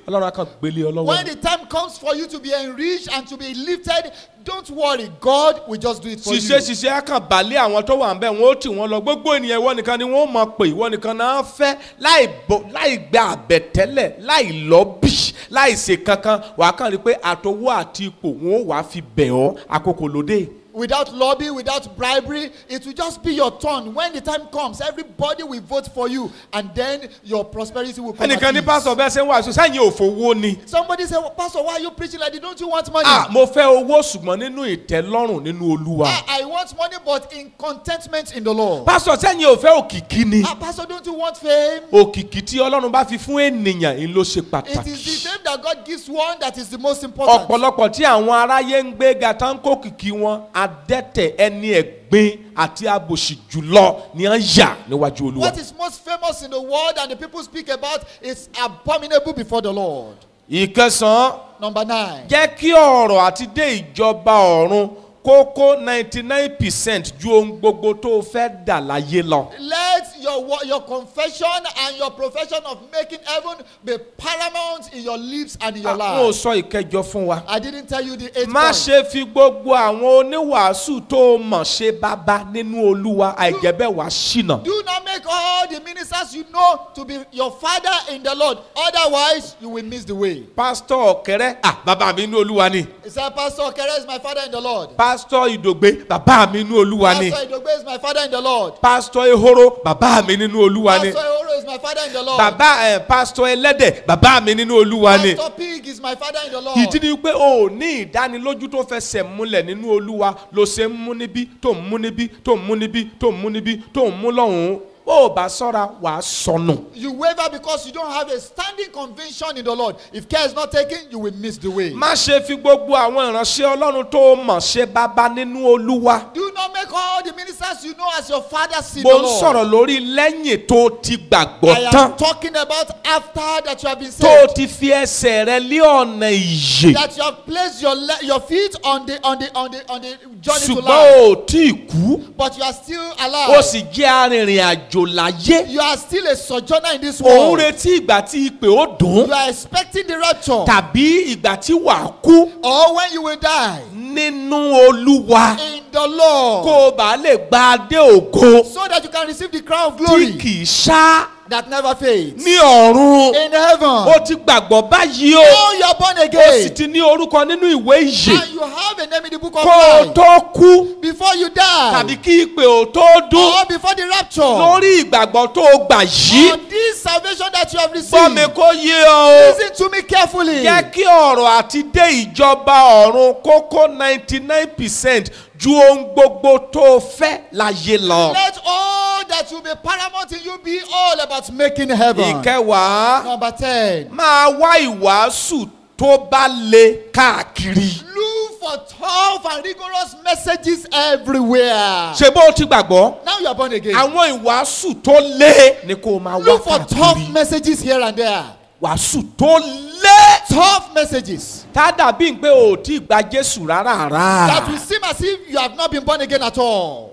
ọlọ́run á kàn gbélé ọ lọ́wọ́ When ni. the time comes for you to be enriched and to be lifted, don't worry. God will just do it for ṣiṣẹ́ you. ṣiṣẹ́ á kàn balẹ̀ àwọn tó wà ń bẹ̀ wọ́n ó tì wọ́n lọ gbogbo ènìyàn ìwọ nìkan ni wọ́n mọ̀ pé ìwọ nìkan náà fẹ́ láì bọ- láì gba àbẹ̀tẹ́lẹ̀ láì lọ́bì láì ṣe kankan wàá kàn rí i pé àtọwọ́ àti ipò wọn ó wàá fi bẹ̀ ọ́ àkókò lóde. Without lobby, without bribery, it will just be your turn. When the time comes, everybody will vote for you, and then your prosperity will come. ẹnìkan at ní ease. pásítọ̀ bẹ́ẹ̀ ṣe ń wàásù sẹ́yìn òfowó ni. Somebody say, well, Pastor, why are you preaching like that? Don't you want money? ah mo fẹ́ owó ṣùgbọ́n nínú ìtẹ́lọ́rùn nínú olúwa. I, I want money, but in contentment in the Lord. pásítọ̀ sẹ́yìn ò fẹ́ òkìkí ni. Ah, Pastor, don't you want fame? òkìkí tí ọlọ́run bá fi fún ènìyàn ń ló ṣe It is pàtàkì. the fame that God gives one that is the most important. ọ̀pọ̀lọpọ̀ tí àwọn aráyé ń gbé ga tán kó kìkì wọn adẹ́tẹ̀ ẹni ẹ̀gbin àti abòṣì jùlọ ni à ń yà níwájú olúwa. What is most famous in the world and the people speak about is abominable before the Lord. ìkẹsàn-án Number nine. jẹ́ kí ọ̀rọ̀ àti dé ìjọba ọ̀run kókó ninety nine percent ju ohun gbogbo tó o fẹ́ dà láyé lọ. Let your wo- your confession and your profession of making heaven be paramount in your lips and in your àwọn ò life. sọ ìkẹjọ fún wa. I didn't tell you the eighth má point. ṣe fi gbogbo àwọn oníwàásù tó o mọ̀ ṣe bàbá nínú olúwa àìjẹ́bẹ̀ wá ṣìnà. Do not make all the ministers you know to be your father in the Lord. Otherwise, you will miss the way. pásítọ̀ ọ̀kẹ́rẹ́ à bàbá mi nínú olúwa ni. He said, Pastor Okere is my father in the Lord. pásítọ̀ ìdògbé bàbá mi nínú olúwa ni. Pastor Idogbe is my father in the Lord. pásítọ̀ ehoro bàbá mi nínú olúwa ni. Pastor Ehoro is my father in the Lord. bàbá ẹ pásítọ̀ ẹlẹ́dẹ̀ bàbá mi nínú olúwa ni. Pastor Pig is my father in the Lord. ìdí ni pé o ò ní ìdánilójú tó fẹsẹ̀ múlẹ̀ nínú olúwa ló ṣe ń mú níbí tó ń mú níbí tó ń mú níbí tó ń mú níbí tó ń mú lọ́hùn-ún bó o bá sọ́ra wàá sọnù. You waver because you don't have a standing conviction in the Lord. If care is not taken, you will miss the way. má ṣe fi gbogbo àwọn ìránṣẹ́ ọlọ́run tó o mọ̀ ṣe bàbá nínú olúwa. Do not make all the ministers you know as your fathers in mo the ń Lord. sọ̀rọ̀ lórí lẹ́yìn tó o ti I gbàgbọ́ tán am talking about after that you have been tó o saved. ti fi ẹsẹ̀ rẹ lé ọ̀nà ìyè That you have placed your le- your feet on the on the on the on the journey to ṣùgbọ́n life, o ò tí ì kú but you are still o alive. sì jẹ́ arìnrìn àjò láyé You are still a sojourner in this òun world. retí ìgbà tí ìpè ó dùn You are expecting the rapture, tàbí ìgbà tí wàá kú or when you will die nínú olúwa in the Lord, kó o bá lè gba adé ògo so that you can receive the crown of tí glory kì í ṣá that never fades. ní ọ̀run In heaven, o ti gbàgbọ́ báyìí o now you are born o sì again, ti ní orúkọ nínú ìwé ìyè and you have a name in the book of kó o life. tó kú Before you tàbí die, kí ìpè ò tó dún or before the rapture, lórí ìgbàgbọ́ tó o gbà yìí on this salvation that you have gbọ́ mi received, kó yé ọ o. listen to me carefully. jẹ́ kí ọ̀rọ̀ àti dé ìjọba ọ̀run kókó ninety nine percent ju ohun gbogbo tó o fẹ́ láyé lọ. Let all that will be paramount in you be all about making heaven. ìkẹwàá Number 10. máa wá ìwàásù tó bá le káàkiri. Look for tough and rigorous messages everywhere. ṣe bó o ti gbàgbọ́ Now you are born again. àwọn ìwàásù tó lé ni kó o máa wá Look for tough káàkiri. messages here and there. wàásù tó lé. Tough messages tá a dàbí pé o ò tí ì gba jésù rárá that will rárá. seem as if you have not been born again at all.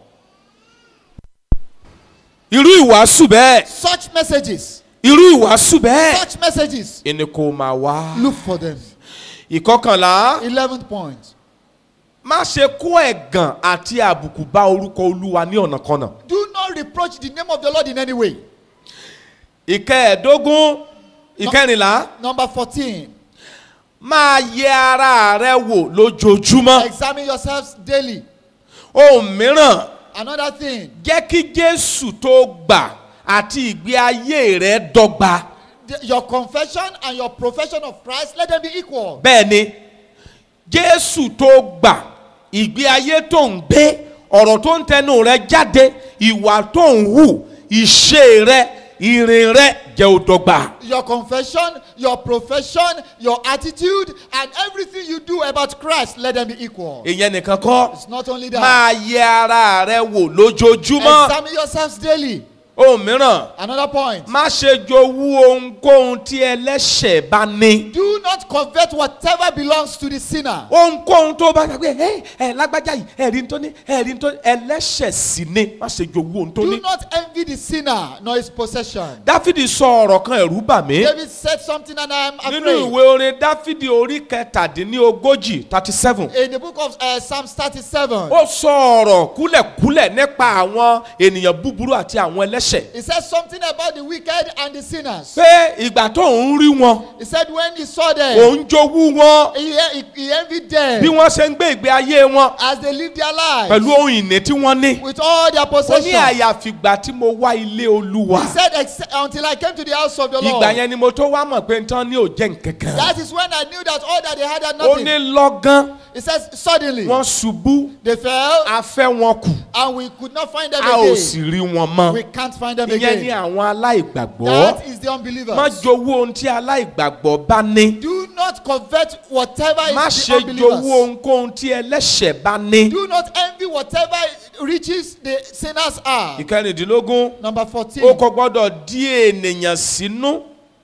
irú ìwàásù bẹ́ẹ̀ Such messages, irú ìwàásù bẹ́ẹ̀. such messages, ìní kò máa wá. look for them. ìkọkànlá 11th point. má ṣe kó ẹ̀gàn àti àbùkù bá orúkọ olúwa ní ọ̀nàkọnà. Do not reproach the name of the Lord in any way. ìkẹẹ̀ẹ́dógún ìkẹrìnlá Number 14. máa yẹ ara rẹ wò lójoojúmọ́. Examine yourselves daily. ohun mìíràn Another thing, jẹ́ kí jésù tó gbà àti ìgbé ayé rẹ dọ́gba. the- your confession and your profession of Christ, let them be equal. bẹ́ẹ̀ ni jésù tó gbà ìgbé ayé tó ń gbé ọ̀rọ̀ tó ń tẹnu rẹ jáde ìwà tó ń hù ìṣe rẹ ìrìn rẹ jẹ́ ó dọ́gba. Your confession, your profession, your attitude, and everything you do about Christ, let them be equal. ìyẹn nìkan kọ́ It's not only that. máa yẹ ara rẹ wò lójoojúmọ́ Examine yourselves daily. ohun mìíràn Another point. má ṣe jowú ohunkóhun tí ẹlẹ́ṣẹ̀ bá ní. Do not covet whatever belongs to the sinner. ohunkóhun tó bá gbàgbé ẹ ẹ lágbájá yìí ẹ̀rí tó ní ẹ̀rí tó ní ẹlẹ́ṣẹ̀ sì ni má ṣe jowú ohun tó Do ní. not envy the sinner nor his possession. dáfídì sọ ọ̀rọ̀ kan ẹ̀rú bà mí. David said something and I am nínú afraid. ìwé orin dáfídì orí kẹtàdínlógójì thirty seven. In the book of uh, Psalms 37, ó sọ ọ̀rọ̀ kúlẹ̀kúlẹ̀ nípa àwọn ènìyàn búburú àti àwọn ẹlẹ́ṣẹ̀. he said something about the wicked and the sinners. pé ìgbà tó ń rí wọn He said when he saw them, òun jowú wọn he, he, he envied them bí wọ́n ṣe ń gbé ìgbé ayé wọn as they live their lives pẹ̀lú ohun ìní tí wọ́n ní. with all their ó ní possessions. àyàfìgbà tí mo wá ilé olúwa. He said, "Except- until I came to the house of the ìgbà Lord. yẹn ni mo tó wá mọ̀ pé nǹkan ní ò jẹ́ nǹkankan. That is when I knew that all that they had had ó nothing. ní lọ́gán He says, suddenly wọ́n ṣubú they fell a fẹ́ wọn kù and we could not find them a ò sì again. rí wọn mọ́. We can't find them ìyẹn ni again. àwọn aláìgbàgbọ́. That is the má unbelievers. jowú ohun tí aláìgbàgbọ́ bá ní. Do not covet whatever má is the ṣe jowú unbelievers. ohunkóhun tí ẹlẹ́ṣẹ̀ bá ní. Do not envy whatever riches the sinners are. ìkẹrìndínlógún Number ó 14. kò gbọ́dọ̀ dí ènìyàn sínú.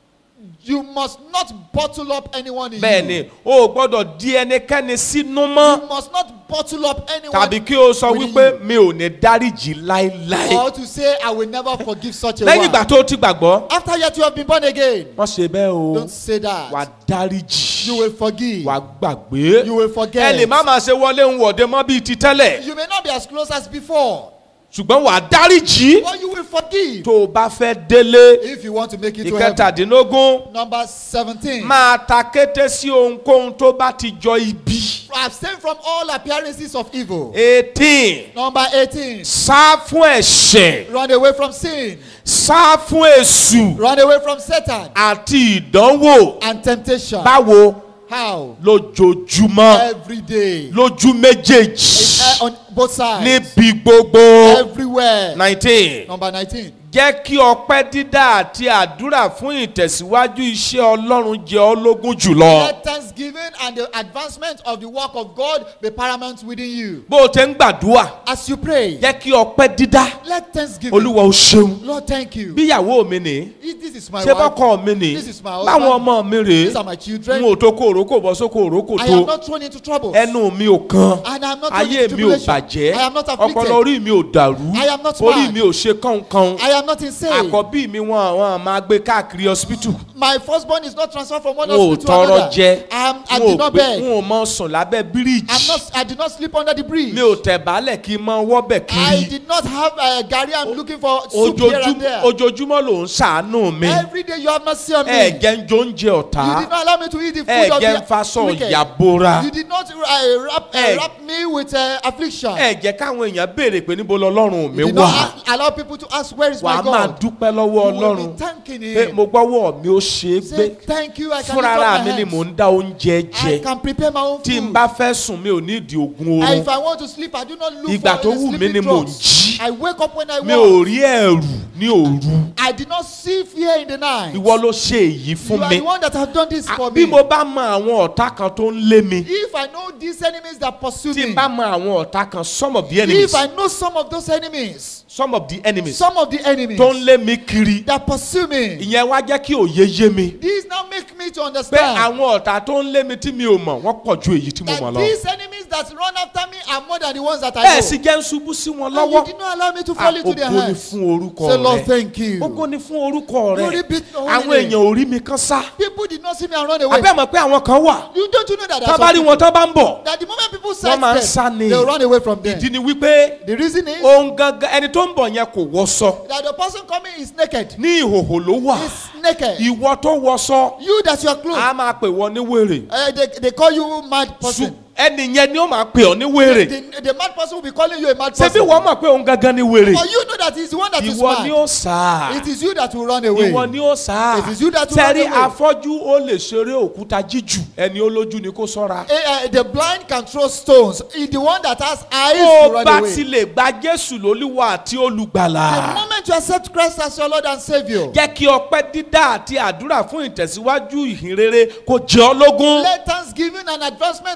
You must not bottle up anyone in bẹ́ẹ̀ you. ni o ò gbọ́dọ̀ dí ẹnikẹ́ni sínú mọ́. You must not bottle up anyone. tàbí kí o sọ within wípé you. mi ò ní dáríjì láéláé. Or to say, I will never forgive such a lẹ́yìn one. ìgbà tó o ti gbàgbọ́. After yet you have been born again. wọ́n ṣe bẹ́ẹ̀ o Don't say that. wà á dáríjì You will forgive. wà á gbàgbé. You will ẹ forget. lè má máa ṣe wọlé ń wọ̀de mọ́ bíi ti tẹ́lẹ̀ You may not be as close as before, ṣùgbọ́n wà á dáríjì but you will forgive tó o bá fẹ́ délé. if you want to make it to heaven. ìkẹtàdínlógún Number 17. máa ta kété sí ohunkóhun tó bá ti jọ ibi. Abstain from all appearances of evil. eighteen Number 18. sá fún ẹ̀ṣẹ̀ Run away from sin. sá fún èṣù Run away from Satan àti ìdánwò and temptation. báwo How? lójoojúmọ́ Every day. lójú méjèèjì Uh, on both sides. níbi gbogbo Everywhere. nineteen Number 19. jẹ́ kí ọpẹ́ dídá àti àdúrà fún ìtẹ̀síwájú iṣẹ́ ọlọ́run jẹ ọ́ lógún jùlọ. Let thanksgiving and the advancement of the work of God be paramount within you. bó o ti ń gbàdúrà As you pray, jẹ́ kí ọpẹ́ dídá let thanksgiving. olúwa ó ṣeun. Lord, thank you. bíyàwó mi nì This is my ṣé wife. bọ́kọ mi nì This is my báwọn husband. ọmọ mi rèé These are my n children. ò tó kó òrókò bọ́ sóko òrókò I am tó not thrown into trouble. ẹnu mi ò kan And I am not thrown ayé into mi ò tribulation. bàjẹ́ I am not ọpọlọ afflicted. orí mi ò dàrú I am not orí mad. mi ò ṣe kánkan I am not insane. àkọ́bí mi wọn àwọn máa gbé káàkiri hospital My firstborn is not transferred from one n ò hospital to tọrọ another. jẹ I, am, I n ò did not gbé beg. n ò mọ sùn lábẹ́ I'm bíríìjì not, I did not sleep under the bridge. mi ò tẹ̀ bálẹ̀ kí n mọ wọ́bẹ̀ I kiri did not have a Gary. I'm looking for soup here and ojoojúmọ́ there. ojoojúmọ́ ló ń ṣàánú mi Every day you have mercy on me. ẹ jẹ́ ń jó oúnjẹ You ọ̀tá did not allow me to eat the ẹ food of jẹ́ ń the faṣọ wicked. ìyàbora You did not uh, wrap, uh, Eh. wrap me with uh, affliction. ẹ jẹ́ káwọn èèyàn béèrè pé níbo lọ́lọ́run mi You did wà not a- allow people to ask where is wàá my máa God. dúpẹ́ lọ́wọ́ You will ọlọ́run be thanking pé him. mo gbọ́wọ́ mi ó ṣe é gbé Say thank you. I can lift fúnra up ara my mi ni hands. mò ń dá oúnjẹ I jẹ can prepare my own tí n food. bá fẹ́ sùn mi ò ní ìdí ogun And oorun if I want to sleep, I do not look Ìgbà for tó a wù mí sleeping ni mò ń drugs. jí. I wake up when I mi want. ò rí ẹ̀rù ní òru I did not see fear in the night. ìwọ ló ṣe èyí You fún are mi the one that have done this À, for bí me. mo bá mọ àwọn ọ̀tá kan tó ń lé mi If I know these enemies that pursue tí n me, bá mọ àwọn ọ̀tá kan some of the enemies if I know some of those enemies, some of the enemies some of the enemies tó ń lé mi kiri that pursue me, ìyẹn wá jẹ́ kí òye yé mi these now make me to pé understand àwọn ọ̀tá tó ń lé mi tí mi ò mọ̀ wọ́n pọ̀ ju èyí tí mo mọ̀ that lọ. these enemies that run after me are more than the ones that I ẹ know. sì jẹ́ ń ṣubú sí wọn And you lọ́wọ́ did not allow me to Ah, fall into their ògo ni hands. fún orúkọ Say, Lord, rẹ thank you. ògo ni fún orúkọ Glory rẹ be to your holy àwọn name. èèyàn ò rí mi kán sá People did not see me and run away. abẹ́ mọ̀ pé àwọn kan wà You don't you know that there tá are bá rí some wọn tán bá ń bọ̀ people that the moment people Wọ́n máa ń sight sá them, ni. they will run away from them. ìdí ni wípé The reason is ohun gangan ẹni tó ń bọ̀ yẹn kò wọṣọ that the person coming is naked. ní ìhòhò ló wà Is naked. ìwọ tó wọṣọ You that you are clothed. a máa pè wọ́n ní wèrè Uh, they, they call you mad Ṣù- person. ẹni yẹn ni ó máa pè ọ́ ní wèrè The, the mad person will be calling you a mad ṣebí person. wọ́n mọ̀ pé òun gangan ni wèrè But you know that it's the one that is ìwọ ni mad. ó sá It is you that will run away. ìwọ ni ó sá It is you that will tẹ́rí run away. afọ́jú ó lè ṣeré òkúta jíjù ẹni olójú ni kó sọ́ra. Eh, eh, the blind can throw stones. It's the one that has eyes tó to o run bá away. ti lè gba jésù lólúwa àti The olùgbàlà moment you accept Christ as your Lord and Savior, jẹ́ kí ọpẹ́ dídá àti àdúrà fún ìtẹ̀síwájú ìhìnrere kó jẹ́ ọ́ lógún. let thanksgiving and advancement of the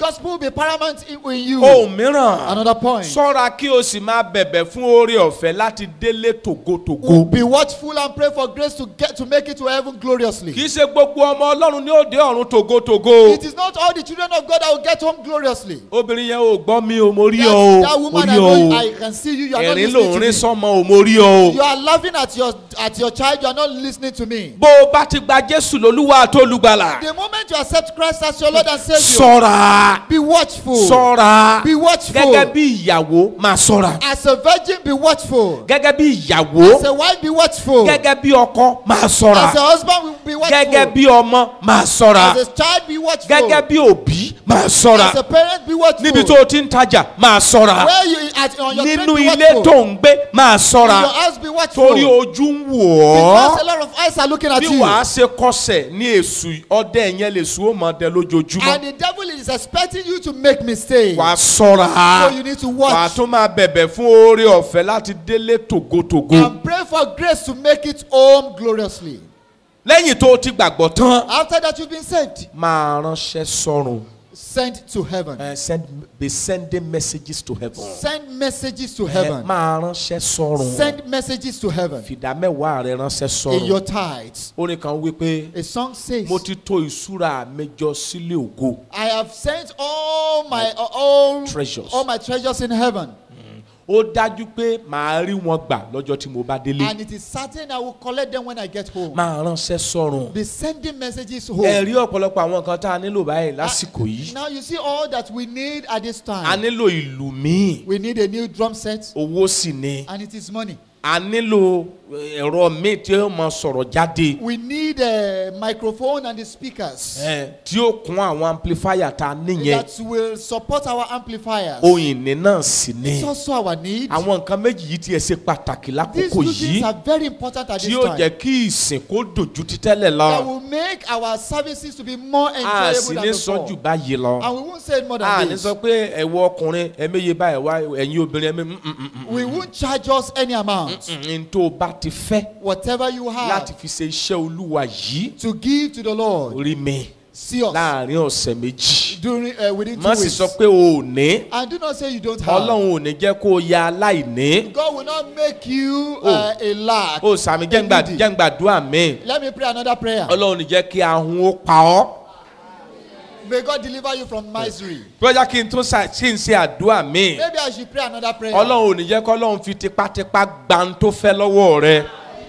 gospel be paramount in, in you. ohun mìíràn Another point. sọ́ra kí o sì máa bẹ̀bẹ̀ fún oore ọ̀fẹ́ láti délé tògótògó. Be watchful and pray for grace to get to make it to heaven gloriously. kì í ṣe gbogbo ọmọ ọlọ́run ní òde ọ̀run tògótògó. It is not all the children of God that will get home gloriously. obìnrin yẹn ò gbọ́ mi o mo rí That, ọ that o mo woman, rí I, ọ know, o I can see you. You are not ẹ̀rín listening lòún to rí me. sọ́mọ o mo rí ọ You o. are laughing at your at your child. You are not listening to me. bó o bá ti gba jésù lólúwa àtolùgbàlà The moment you accept Christ as your Lord and Savior, sọ́ra be watchful. sọ́ra Be watchful. gẹ́gẹ́ bí ìyàwó máa sọ́ra As a virgin, be watchful. gẹ́gẹ́ bí ìyàwó As a wife, be watchful. gẹ́gẹ́ bí ọkọ máa sọ́ra As a husband, be watchful. gẹ́gẹ́ bí ọmọ máa sọ́ra As a child, be watchful. gẹ́gẹ́ bí òbí máa sọ́ra As a parent, be watchful. níbi tó o ti ń tajà máa sọ́ra Where you at on your nínú train, be ilé watchful. tó ń gbé máa In sọ́ra your house, be watchful. torí ojú ń wò Because a ọ́ lot of eyes are looking at bí you. wàá ṣe kọsẹ̀ ní èṣù ọdẹ yẹn lè sùn ó máa dẹ lójoojúmọ́ And the devil is expecting you to make mistakes. wàá sọ́ra So you need to wàá watch tún máa bẹ̀bẹ̀ fún oore ọ̀fẹ́ láti délé tògótògó and pray for grace to make it home gloriously. lẹ́yìn tó o ti gbàgbọ́ tán After that, you've been saved. máa ránṣẹ́ sọ́run Sent to heaven. Eh, send be sending messages to heaven Send messages to Eh, heaven. máa ránṣẹ́ sọ́run Send messages to heaven. fìdá mẹ́wàá rẹ ránṣẹ́ In your sọ́run tithes. orin kan wí pé A song says, mo ti tó ìṣúra mi jọ sílé ògo I have sent all my all, Treasures. all my treasures in heaven. ó dájú pé màá rí wọn gbà lọ́jọ́ tí mo bá délé And it is certain I will collect them when I get home. máa ránṣẹ́ sọ́run Be sending messages home. ẹ rí ọ̀pọ̀lọpọ̀ àwọn nǹkan tá a nílò báyìí lásìkò yìí Now you see all that we need at this a time. nílò ìlú míì We need a new drum set, owó sì ni and it is money. a nílò eh, ẹ̀rọ míì tí ó máa sọ̀rọ̀ jáde We need a microphone and the speakers eh, tí ó kún àwọn amplifier tá a níyẹn that will support our amplifiers. ohun ìní náà sì ni It's also our need. àwọn nǹkan méjì yìí tiẹ̀ ṣe pàtàkì These lákòókò two yìí things are very important at tí this yóò jẹ́ time. kí ìsìn kó dojú ti tẹ́lẹ̀ lọ That will make our services to be more a sì enjoyable ní than sọ jù before. báyìí lọ And we won't say it more a than ní this. sọ pé ẹ̀wọ̀ ọkùnrin ẹ̀mẹ́yẹ báyìí wá ẹ̀yin obìnrin ẹ̀mẹ́ We won't charge us any amount. n tó o bá ti fẹ́ Whatever you láti have fi ṣe iṣẹ́ olúwa yìí to give to the Lord, rí mi see us láàrin ọ̀sẹ̀ méjì during uh, within two má sì weeks. sọ pé o ò ní And do not say you don't have. ọlọ́run ò ní jẹ́ kó o ya aláìní God will not make you uh, a lack. o sàmì jẹ́ngbà needy. jẹ́ngbàdúrà mi Let me pray another prayer. ọlọ́run ò ní jẹ́ kí ahun ó pa ọ́ May God deliver you from misery. bóyá kí n tún ṣà- kí n ṣe àdúrà mi Maybe I should pray another prayer. ọlọ́run ò ní jẹ́ kó ọlọ́run fi tipátipá gba ń tó fẹ́ lọ́wọ́ rẹ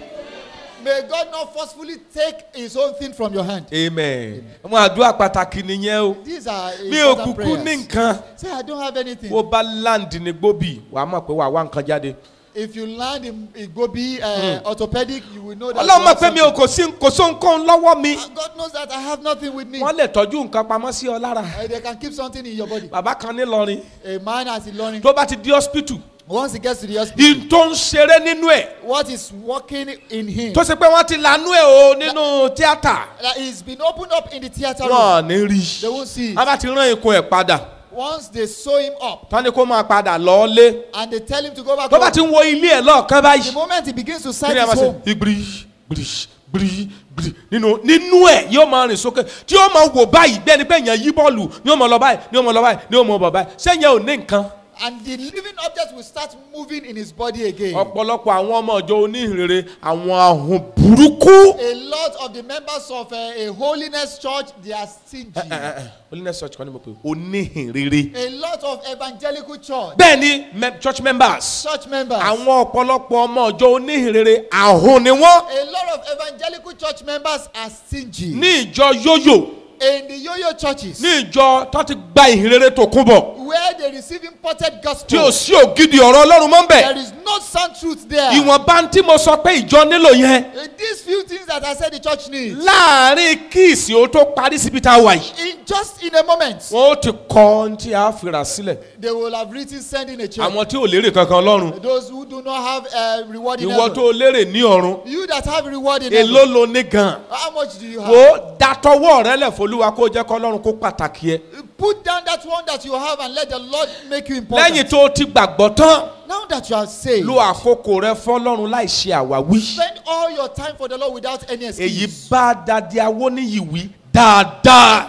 May God not forcefully take his own thing from your hand. amen àwọn àdúrà pàtàkì nìyẹn o These are mi ò important kúkú ní prayers. nǹkan Say, I don't have anything. bó bá láǹdì ní gbóbì wàá mọ̀ pé wàá wá nǹkan jáde If you land in Igobi uh, orthopedic, you will know that. ọlọ́run you mọ̀ have pé mi ò something. kò sí kò só nǹkan lọ́wọ́ mi And God knows that I have nothing with me. wọ́n lè tọ́jú nǹkan pamọ́ sí ọ lára Uh, they can keep something in your body. bàbá kan nílọrin A man has been learning. tó bá ti di hospital Once he gets to the hospital, in tó ń ṣeré nínú ẹ̀ what is working in him? tó ṣe pé wọ́n ti lanú ẹ̀ o nínú tíátà That he's been opened up in the theater room. wọ́n ò ní rí They won't see it. a bá ti rán ikùn ẹ̀ padà Once they sew him up tán ni kó máa padà lọ́ọ́lé and they tell him to go back tó bá home, ti ń wo ilé ẹ̀ lọ́ọ̀kan the báyìí moment he begins to kí sight ni a máa his ṣe home, ìgbìrì gbìrì gbìrì gbìrì nínú nínú ẹ̀ yóò máa rìn sókè tí yóò máa wò báyìí bí ẹni pé èèyàn yí bọ́ọ̀lù ni yóò máa lọ báyìí ni yóò máa lọ báyìí ni yóò máa bọ̀ báyìí sẹ́yìn ò ní nǹkan and the living object will start moving in his body again. ọ̀pọ̀lọpọ̀ àwọn ọmọ ọjọ́ oníhìnrere àwọn ahùn burúkú. A lot of the members of uh, a holiness church, they are stingy. holiness church kan ní mo pè oníhìnrere. A lot of evangelical church, bẹ́ẹ̀ ni me- church members church members, àwọn ọ̀pọ̀lọpọ̀ ọmọ ọjọ́ oníhìnrere ahùn ni wọ́n. a lot of evangelical church members are stingy. ní ìjọ yóyò In the yo-yo churches, ní ìjọ tó ti gba ìhìnrere tó kún bọ̀ where they receive imported tí gospel, ò sí ògidì ọ̀rọ̀ ọlọ́run mọ́ ń bẹ̀. there is no sound truth there. ìwọ̀nba tí mo sọ pé ìjọ nílò yẹn Uh, These few things that I said the church needs, láàrin kíìsì ó tó parí síbi tá a wà yìí. in just in a moment, wọ́n ó ti kọ́ ohun tí a fìrà sílẹ̀. they will have written sending a check. àwọn tí ò lérè kankan lọ́run Those who do not have uh, reward in ìwọ heaven. tó lérè ní ọ̀run You that have reward in èló heaven, lo ní gan. how much do you have? wo datọwọ́ rẹ lẹ̀ fọlúwa kó jẹ́ kọ́ lọ́run kó pàtàkì ẹ. Put down that one that you have and let the Lord make you important. lẹ́yìn tó o ti gbàgbọ́ tán Now that you are saved, lo àkókò rẹ fọlọ́run láì ṣe àwáwí. spend all your time for the Lord without any èyí excuse. bá dadi awóníyìwí dáadáa. This is so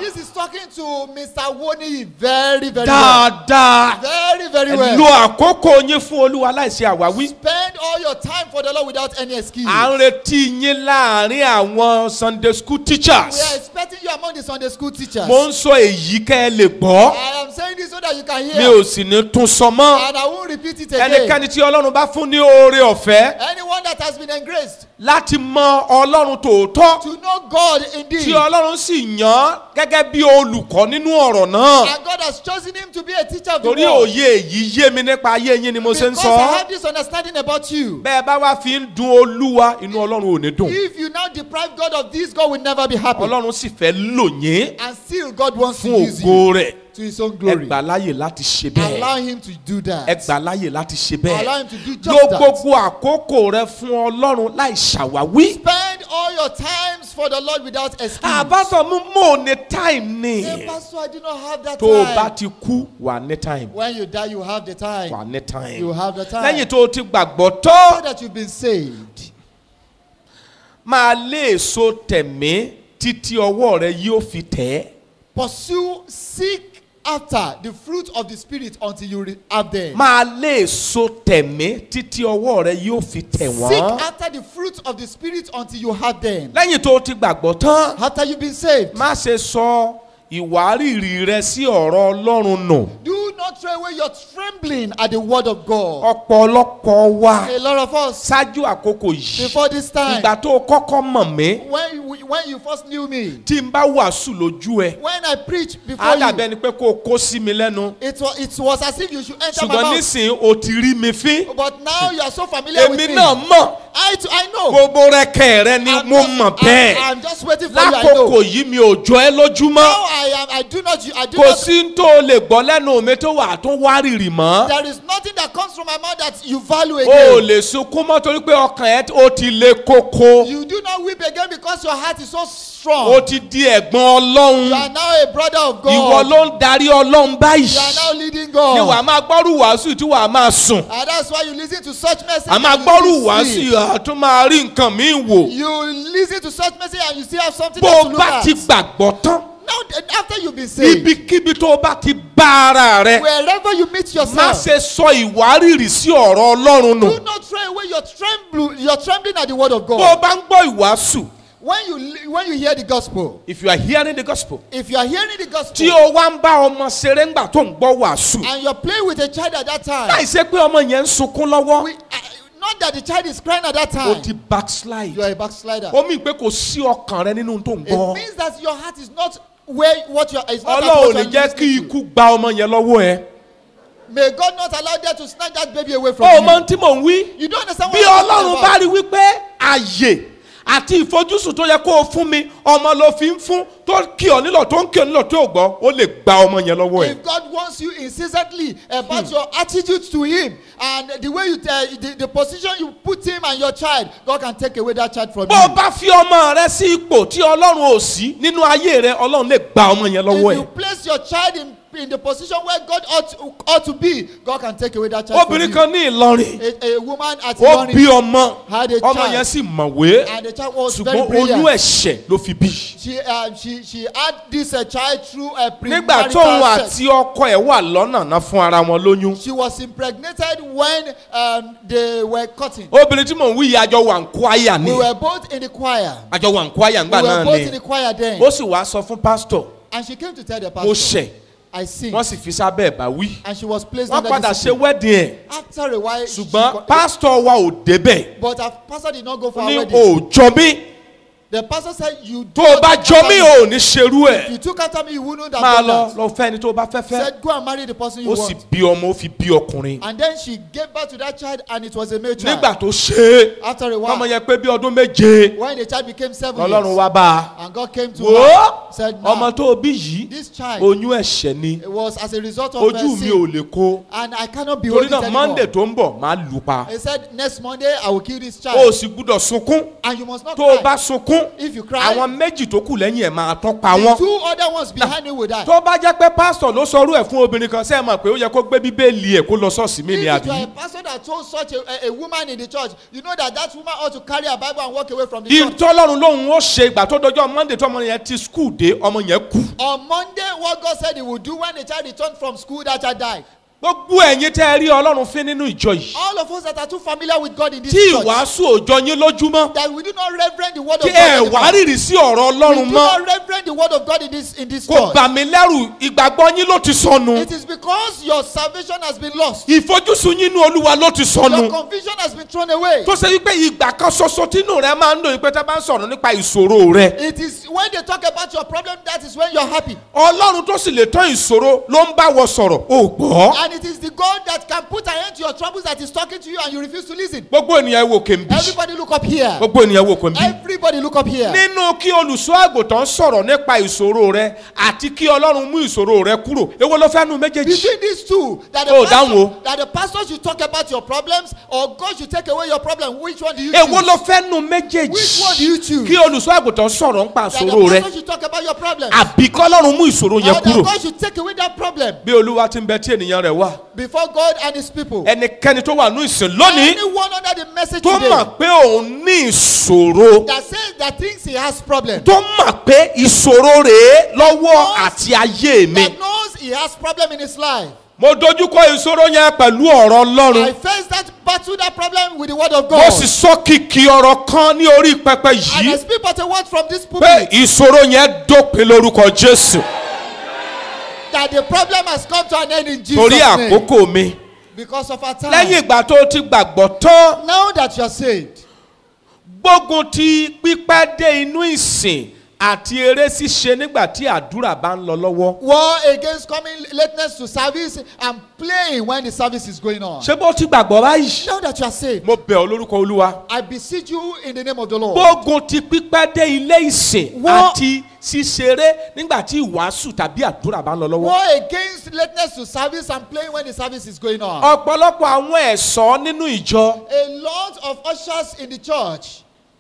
talking to Mr. Woni very, very well. dáadáa Very, very ẹ lo well. àkókò yín fún olúwa láìsí àwáwí. Spend all your time for the Lord without any excuse. à ń retí yín láàrin àwọn sunday school We teachers. are expecting you among the Sunday school teachers. mo ń sọ èyí kẹ́ ẹ lè gbọ́ I am saying this so that you can mi hear. ò sì ní tún sọ mọ́. And I won't repeat it again. ẹnikẹ́ni tí ọlọ́run bá fún ní oore ọ̀fẹ́ Anyone that has been engraced láti mọ ọlọ́run tòótọ́ to know God tí indeed. ọlọ́run sì yàn án gẹ́gẹ́ bí olùkọ́ nínú ọ̀rọ̀ náà. And God has chosen him to be a teacher of the torí world. òye èyí yé mi nípa ayé yín ni mo ṣe ń Because sọ. I have this understanding about you. bẹ́ẹ̀ bá wá fi ń dun olúwa inú ọlọ́run ò ní dùn. If you now deprive God of this, God will never be happy. ọlọ́run sì fẹ́ lò yín And still, God wants to fún use you ògo rẹ̀. to His own ẹ glory. gbà láyè láti ṣe Allow bẹ́ẹ̀. Him to do ẹ that. gbà láyè láti ṣe Allow bẹ́ẹ̀. Him to do lo just that. gbogbo àkókò rẹ fún ọlọ́run láì ṣàwáwí. Spend all your times for the Lord without excuse. àbátọ̀ mú mò ní time ni. Hey, Pastor, I do not have that tó o bá time. ti kú wà ní time. When you die, you have the time. wà ní time. You have the time. lẹ́yìn tó o ti gbàgbọ́ So tó that you've been saved. máa lé èso tẹ̀mí títí ọwọ́ rẹ yóò fi tẹ̀ ẹ́. Pursue, seek after the fruit of the Spirit until you re- have them. máa lé èso tẹ̀mí títí ọwọ́ rẹ yóò fi tẹ̀ Seek wọ́n. after the fruit of the Spirit until you have them. lẹ́yìn tó o ti gbàgbọ́ tán After you've been saved, má ṣe sọ ìwárìrì rẹ sí ọ̀rọ̀ ọlọ́run nù. do not throw away your trembling at the word of God. ọ̀pọ̀lọpọ̀ wa A lot of us, ṣáájú àkókò yìí before this time, ìgbà tó o kọ́kọ́ mọ̀ mí when you, when you first knew me, tí n bá wàásù lójú ẹ when I preached before á dàbí you, ẹni pé kó o kó sí mi lẹ́nu it was, it was as if you should enter my ṣùgbọ́n mouth. nísìnyí o ti rí mi fín But now you are so familiar with èmi me. náà mọ̀ I, too, I know. gbogbo rẹkẹ rẹ ni I'm mo just- mọ̀ I'm- bẹ́ẹ̀ I'm just waiting for you. I lákòókò know. yìí mi ò jọ ẹ lójúmọ́ Now I am. I do not. I do kò not. sí n tó o lè gbọ́ lẹ́nu mi tó wà tó wárìrì mọ́ There is nothing that comes from my mouth that you value o ò again. lè sunkún mọ́ torí pé ọkàn ẹ ó ti le koko You do not weep again because your heart is so o strong. ti di ẹ̀gbọ́n You ọlọ́run are now a brother of ìwọ God. ló ń darí ọlọ́run You are báyìí now leading ni wàá God. máa gbọ́rù wàásù tí wàá máa sùn And that's why you listen to such message. a máa and you gbọ́rù still wàásù sleep. àtún máa rí nǹkan míì wò You listen to such message and you still have something bó else o to look bá at. ti gbàgbọ́ tán Now, th- after you've been saved, ibikíbi tó o bá ti bá ara rẹ wherever you meet má yourself, ṣe sọ ìwárìrì sí ọ̀rọ̀ ọlọ́run nù do not throw away your trembling. Your trembling at the word of bó o God. bá ń gbọ́ ìwàásù When you li- when you hear the gospel, if you are hearing the gospel if you are hearing the tí gospel o wá ń bá ọmọ ṣeré ńgbà tó ń gbọ́ wàásù and you're playing with a child at that time, láì ṣe pé ọmọ yẹn ń sunkún lọ́wọ́ we, uh, not that the child is crying at that o time, ti backslide you are a backslider. ó mì pé kò sí ọkàn rẹ nínú tó ń It gbọ́ means that your heart is not where what you are. It's not at ọlọ́run ò what ní you are jẹ́ kí listening to. ikú gba ọmọ yẹn lọ́wọ́ ẹ May God not allow them to snatch that baby away from ó you. mọ ohun tí mò ń wí You don't understand bí what I'm ọlọ́run bá talking rí wípé àyè àti ìfojúsùn tó yẹ kó o fún mi ọmọ ló fi ń fún tó kí ọ nílò tó ń kí ọ nílò tó gbọ́ ó lè gba ọmọ yẹn lọ́wọ́ ẹ. If God wants you incessantly about your attitude to Him and the way you uh, the, the position you put Him and your child, God can take away that child from bó o you. bá fi ọmọ rẹ sí ipò tí ọlọ́run ò sí nínú ayé rẹ ọlọ́run lè gba ọmọ yẹn lọ́wọ́ If you ẹ. place your child in, in the position where God ought to, ought to be, God can take away that child obìnrin from kan ní ìlọrin you. A, a woman at ó bí Ilorin, ọmọ had a ọmọ child. yẹn sì mọ̀wé and the child was very ṣùgbọ́n oyún brilliant. ẹ̀ṣẹ̀ ló fi bí. She, uh, she, she had this uh, child through a nígbà tóun premarital sex. àti ọkọ ẹ̀ wà lọ́nà náà fún ara wọn lóyún. She was impregnated when um, they were cutting. obìnrin tí mò ń wí yìí àjọ wà ń kó àyà ni We were both in the choir. àjọ wà ń kó àyà We ńgbà were náà both in ni the choir then. ó sì wá sọ fún pásítọ̀ And she came to tell the mo pastor, ṣẹ̀ I sinned. wọ́n sì fi sábẹ́ ẹ̀ bá wí. And she was placed wọ́n under padà ṣe discipline. wedding ẹ̀ After a while, she ṣùgbọ́n got- pásítọ̀ wa ò débẹ̀ but her pastor did not go for ó her ní wedding. ò jọ mí The pastor said, You tó o bá not jọ after mí me. ò ní ṣerú If ẹ̀ you took after me, you wouldn't have máa done lọ that. lọ fẹ́ ẹni tó o bá fẹ́ fẹ́ Said, Go and marry the person you ó sì want. bí ọmọ ó fi bí ọkùnrin And then she gave birth to that child, and it was a male child. nígbà tó ṣe é After a ọmọ while, yẹn pé bí ọdún méje when the child became seven lọ́lọ́run years, wá bá a and God came to wò her, ó said, ọmọ Now, tó o bí yìí this child oyún ẹ̀ṣẹ̀ ni it was as a result of ojú mi ò mercy, lè kó and I cannot behold torí it náà monday anymore. tó ń bọ̀ máa lù pa He said, Next Monday, I will kill this o ò child. sì gbúdọ̀ sunkún And you must not tó o cry. bá sunkún sunkún If you cry, àwọn méjì tó kù lẹ́yìn ẹ̀ máa tán pa the wọ́n. two other ones behind you will die. tó bá jẹ́ pé pásítọ̀ ló sọrú ẹ̀ fún obìnrin kan sẹ́ẹ̀ mọ̀ pé ó yẹ kó gbé bíbélì ẹ̀ kó lọ ṣọ́ọ̀ṣì mí If ni you àbí. are a pastor that told such a, a, a woman in the church, you know that that woman ought to carry a Bible and walk away from the church. ìtọ́lọ́run lóhun ó ṣe ìgbà tó dọjọ́ monday tó ọmọ yẹn ti skul dé ọmọ yẹn kú. On Monday, what God said He would do when the child returned from school, that child died. gbogbo ẹ̀yin tẹ́ ẹ rí ọlọ́run fín nínú ìjọ yìí. All of us that are too familiar with God in this tí church, ìwàásù òjọ yín lójúmọ́. that we do not reverend the word tí of ẹ God. wá anymore. rírì sí ọ̀rọ̀ We ọlọ́run do mọ́. not reverend the word of God in this in this kò church. bà mí lẹ́rù ìgbàgbọ́ yín ló ti sọnù. It is because your salvation has been lost. ìfojúsùn yín ní olúwa ló ti Your sọnù. conviction has been thrown away. tó ṣe wípé ìgbà kan ṣoṣo tínú rẹ máa ń lò wípé tá a bá ń sọ̀rọ̀ nípa ìṣòro rẹ. It is when they talk about your problem that is when you're happy. ọlọ́run tó sì lè tán ìṣòro ló ń bá wọ sọ̀rọ̀ ò gbọ́. And it is the God that can put an end to your troubles that is talking to you and you refuse to listen. gbogbo ènìyàn wò kèmí. Everybody look up here. gbogbo ènìyàn wò kèmí. Everybody look up here. nínú kí olùṣọ́ àgùntàn sọ̀rọ̀ nípa ìṣòro rẹ àti kí ọlọ́run mú ìṣòro rẹ kúrò èwo ló fẹ́ nu méjèèjì. Between these two, that the, Oh, down pastor, low. that the pastor should talk about your problems or God should take away your problem, which one do you èwo choose? ló fẹ́ nu méjèèjì. Which one do you choose? kí olùṣọ́ àgùntàn sọ̀rọ̀ nípa That ìṣòro the rẹ pastor should talk about your problems. àbí kí ọlọ́run mú ìṣòro Or yẹn that kúrò. God should take away that problem bí olúwa ti ń bẹ tí ènìyàn rẹ̀ wà before God and his people. ẹnikẹ́ni tó wà ní ìsìn lónìí Anyone under the message tó today mọ̀ pé òun ní ìṣòro that says that thinks he has problem, tó mọ̀ pé ìṣòro rèé lọ́wọ́ àti ayé mi. that knows he has problem in his life. mo dojúkọ ìṣòro yẹn pẹ̀lú ọ̀rọ̀ ọlọ́run. I face that battle, that problem with the word of mo God. sì sọ kìkì ọ̀rọ̀ kan ní orí pẹpẹ And I yìí speak but a word from this pé pulpit ìṣòro yẹn dópin lórúkọ jésù that the problem has come to an end in Jesus' torí name. àkókò mi. Because of our time. lẹ́yìn ìgbà tó o ti gbàgbọ́ tán Now that you are saved, gbógun ti pípẹ́ dé inú ìsìn àti eré ṣíṣe nígbà tí àdúrà bá ń lọ lọ́wọ́. war against coming lateness to service and playing when the service is going on. ṣé bó ti gbàgbọ́ báyìí. Now that you are saved, mo bẹ̀ ọ́ lórúkọ olúwa. I beseech you in the name of the Lord. gbógun ti pípẹ́ dé ilé ìsìn Wọ́n- àti ṣíṣeré nígbà tí ìwàásù tàbí àdúrà bá ń lọ lọ́wọ́. War against lateness to service and playing when the service is going on. ọ̀pọ̀lọpọ̀ àwọn ẹ̀ṣọ́ nínú ìjọ A lot of ushers in the church,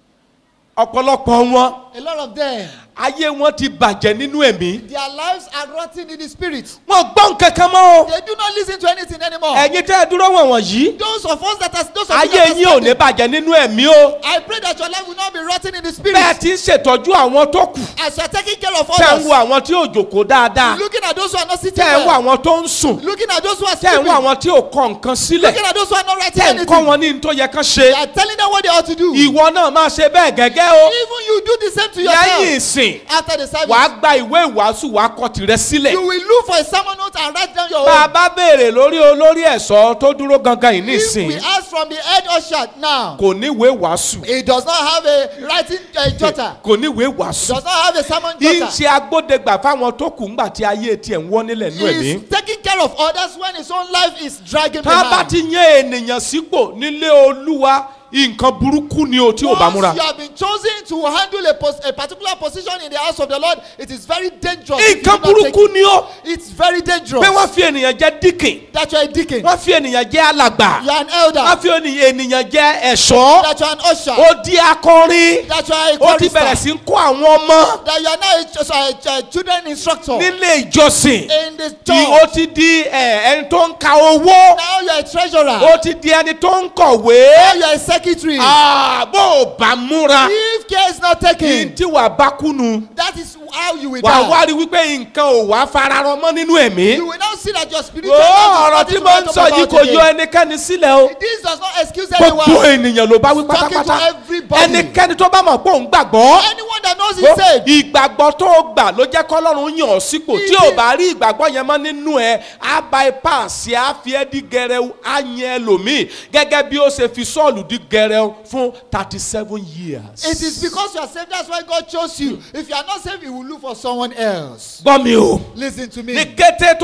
ọ̀pọ̀lọpọ̀ wọn a lot of them, ayé wọn ti bàjẹ́ nínú ẹ̀mí. their lives are rotting in the spirit. wọn gbọ́ nǹkan kan mọ́ o. They do not listen to anything anymore. ẹ̀yin tẹ́ ẹ dúró wọ̀n wọ̀nyí. Those of us that are those of you ayé that yín are ò ní standing, bàjẹ́ nínú ẹ̀mí o. I pray that your life will not be rotting in the bẹ́ẹ̀ spirit. ti ń ṣètọ́jú àwọn tó kù. As you are taking care of tẹ́ ń wo others, àwọn tí ò jòkó dáadáa. looking at those who are not sitting tẹ́ ń wo well, àwọn tó ń sùn. looking at those who are tẹ́ ń wo sleeping, àwọn tí ò kọ nǹkan sílẹ̀. looking at those who are not writing tẹ́ ń kọ́ anything. wọn ní n tó yẹ kán They ṣe. are telling them what they ought to do. ìwọ náà máa ṣe bẹ́ẹ̀ gẹ́gẹ́ o. Even you do the same to lẹ́yìn yourself ìsìn after the service. wàá gba ìwé ìwàásù wàá kọ tìrẹ sílẹ̀. You will look for a sermon note and write down your bá a own. bá béèrè lórí olórí ẹ̀ṣọ́ tó dúró gangan yìí If we nísìn ask from the head usher now, kò ní ìwé ìwàásù he does not have a writing uh, jotter. kò ní ìwé ìwàásù. Does not have a sermon yìí ń jotter. ṣe agbódegbà fáwọn tó kù ńgbà tí ayé tiẹ̀ ń wọ́ nílẹ̀ nú He ẹ̀mí. is taking care of others when his own life is dragging tá a bá behind. ti yan ènìyàn sípò nílé olúwa nǹkan burúkú ni o tí ò bá múra. Once you have been chosen to handle a, pos- a particular position in the house of the Lord, it is very dangerous. if you nǹkan do not take burúkú it. ni o It's very dangerous pé wọ́n fi ènìyàn jẹ́ díkìn that you are a deacon, wọ́n fi ènìyàn jẹ́ alàgbà you are an wọ́n elder, fi ènìyàn ènìyàn jẹ́ ẹ̀ṣọ́ that you are an usher, ó di akọrin that you are a ó ti bẹ̀rẹ̀ chorister, sí ń kó àwọn ọmọ that you are now a, ch- a, a children instructor nílé ìjọsìn in the Tí ó church. ti di ẹ, ẹni tó ń ka owó Now you are a treasurer. ó ti di ẹni tó ń kọ̀wé Now you are a secretary. Ah, bó o bá múra If care is not kí n taken, tí wàá bá kúnu that is how you will wàá wá die. rí wípé nǹkan ò wá fararọ mọ́ nínú ẹ̀mí. You will now see that your spiritual ó life ọ̀rọ̀ is tí nothing mo to ń write sọ home yìí about kò yọ today. ẹnikẹ́ni sílẹ̀ o This does not excuse gbogbo anyone. ènìyàn ló bá wí Talking to pátápátá everybody. ẹnikẹ́ni tó bá mọ̀ pé òun gbàgbọ́ Anyone that knows he's saved. ìgbàgbọ́ tó o gbà ló jẹ́ kọ́lọ́run yàn ọ́ sípò tí ò bá rí ìgbàgbọ́ yẹn mọ́ nínú ẹ á bypass á fi ẹ́ di gẹrẹu á yẹn ẹlòmíì gẹ́gẹ́ bí ó ṣe fi sọ́ọ̀lù di gẹrẹu fún thirty seven years. It is because you are saved. That's why God chose you. If you are not saved, He will look for someone else. gbọ́ mi o Listen to ní me. kété tó o ti gbàgbọ́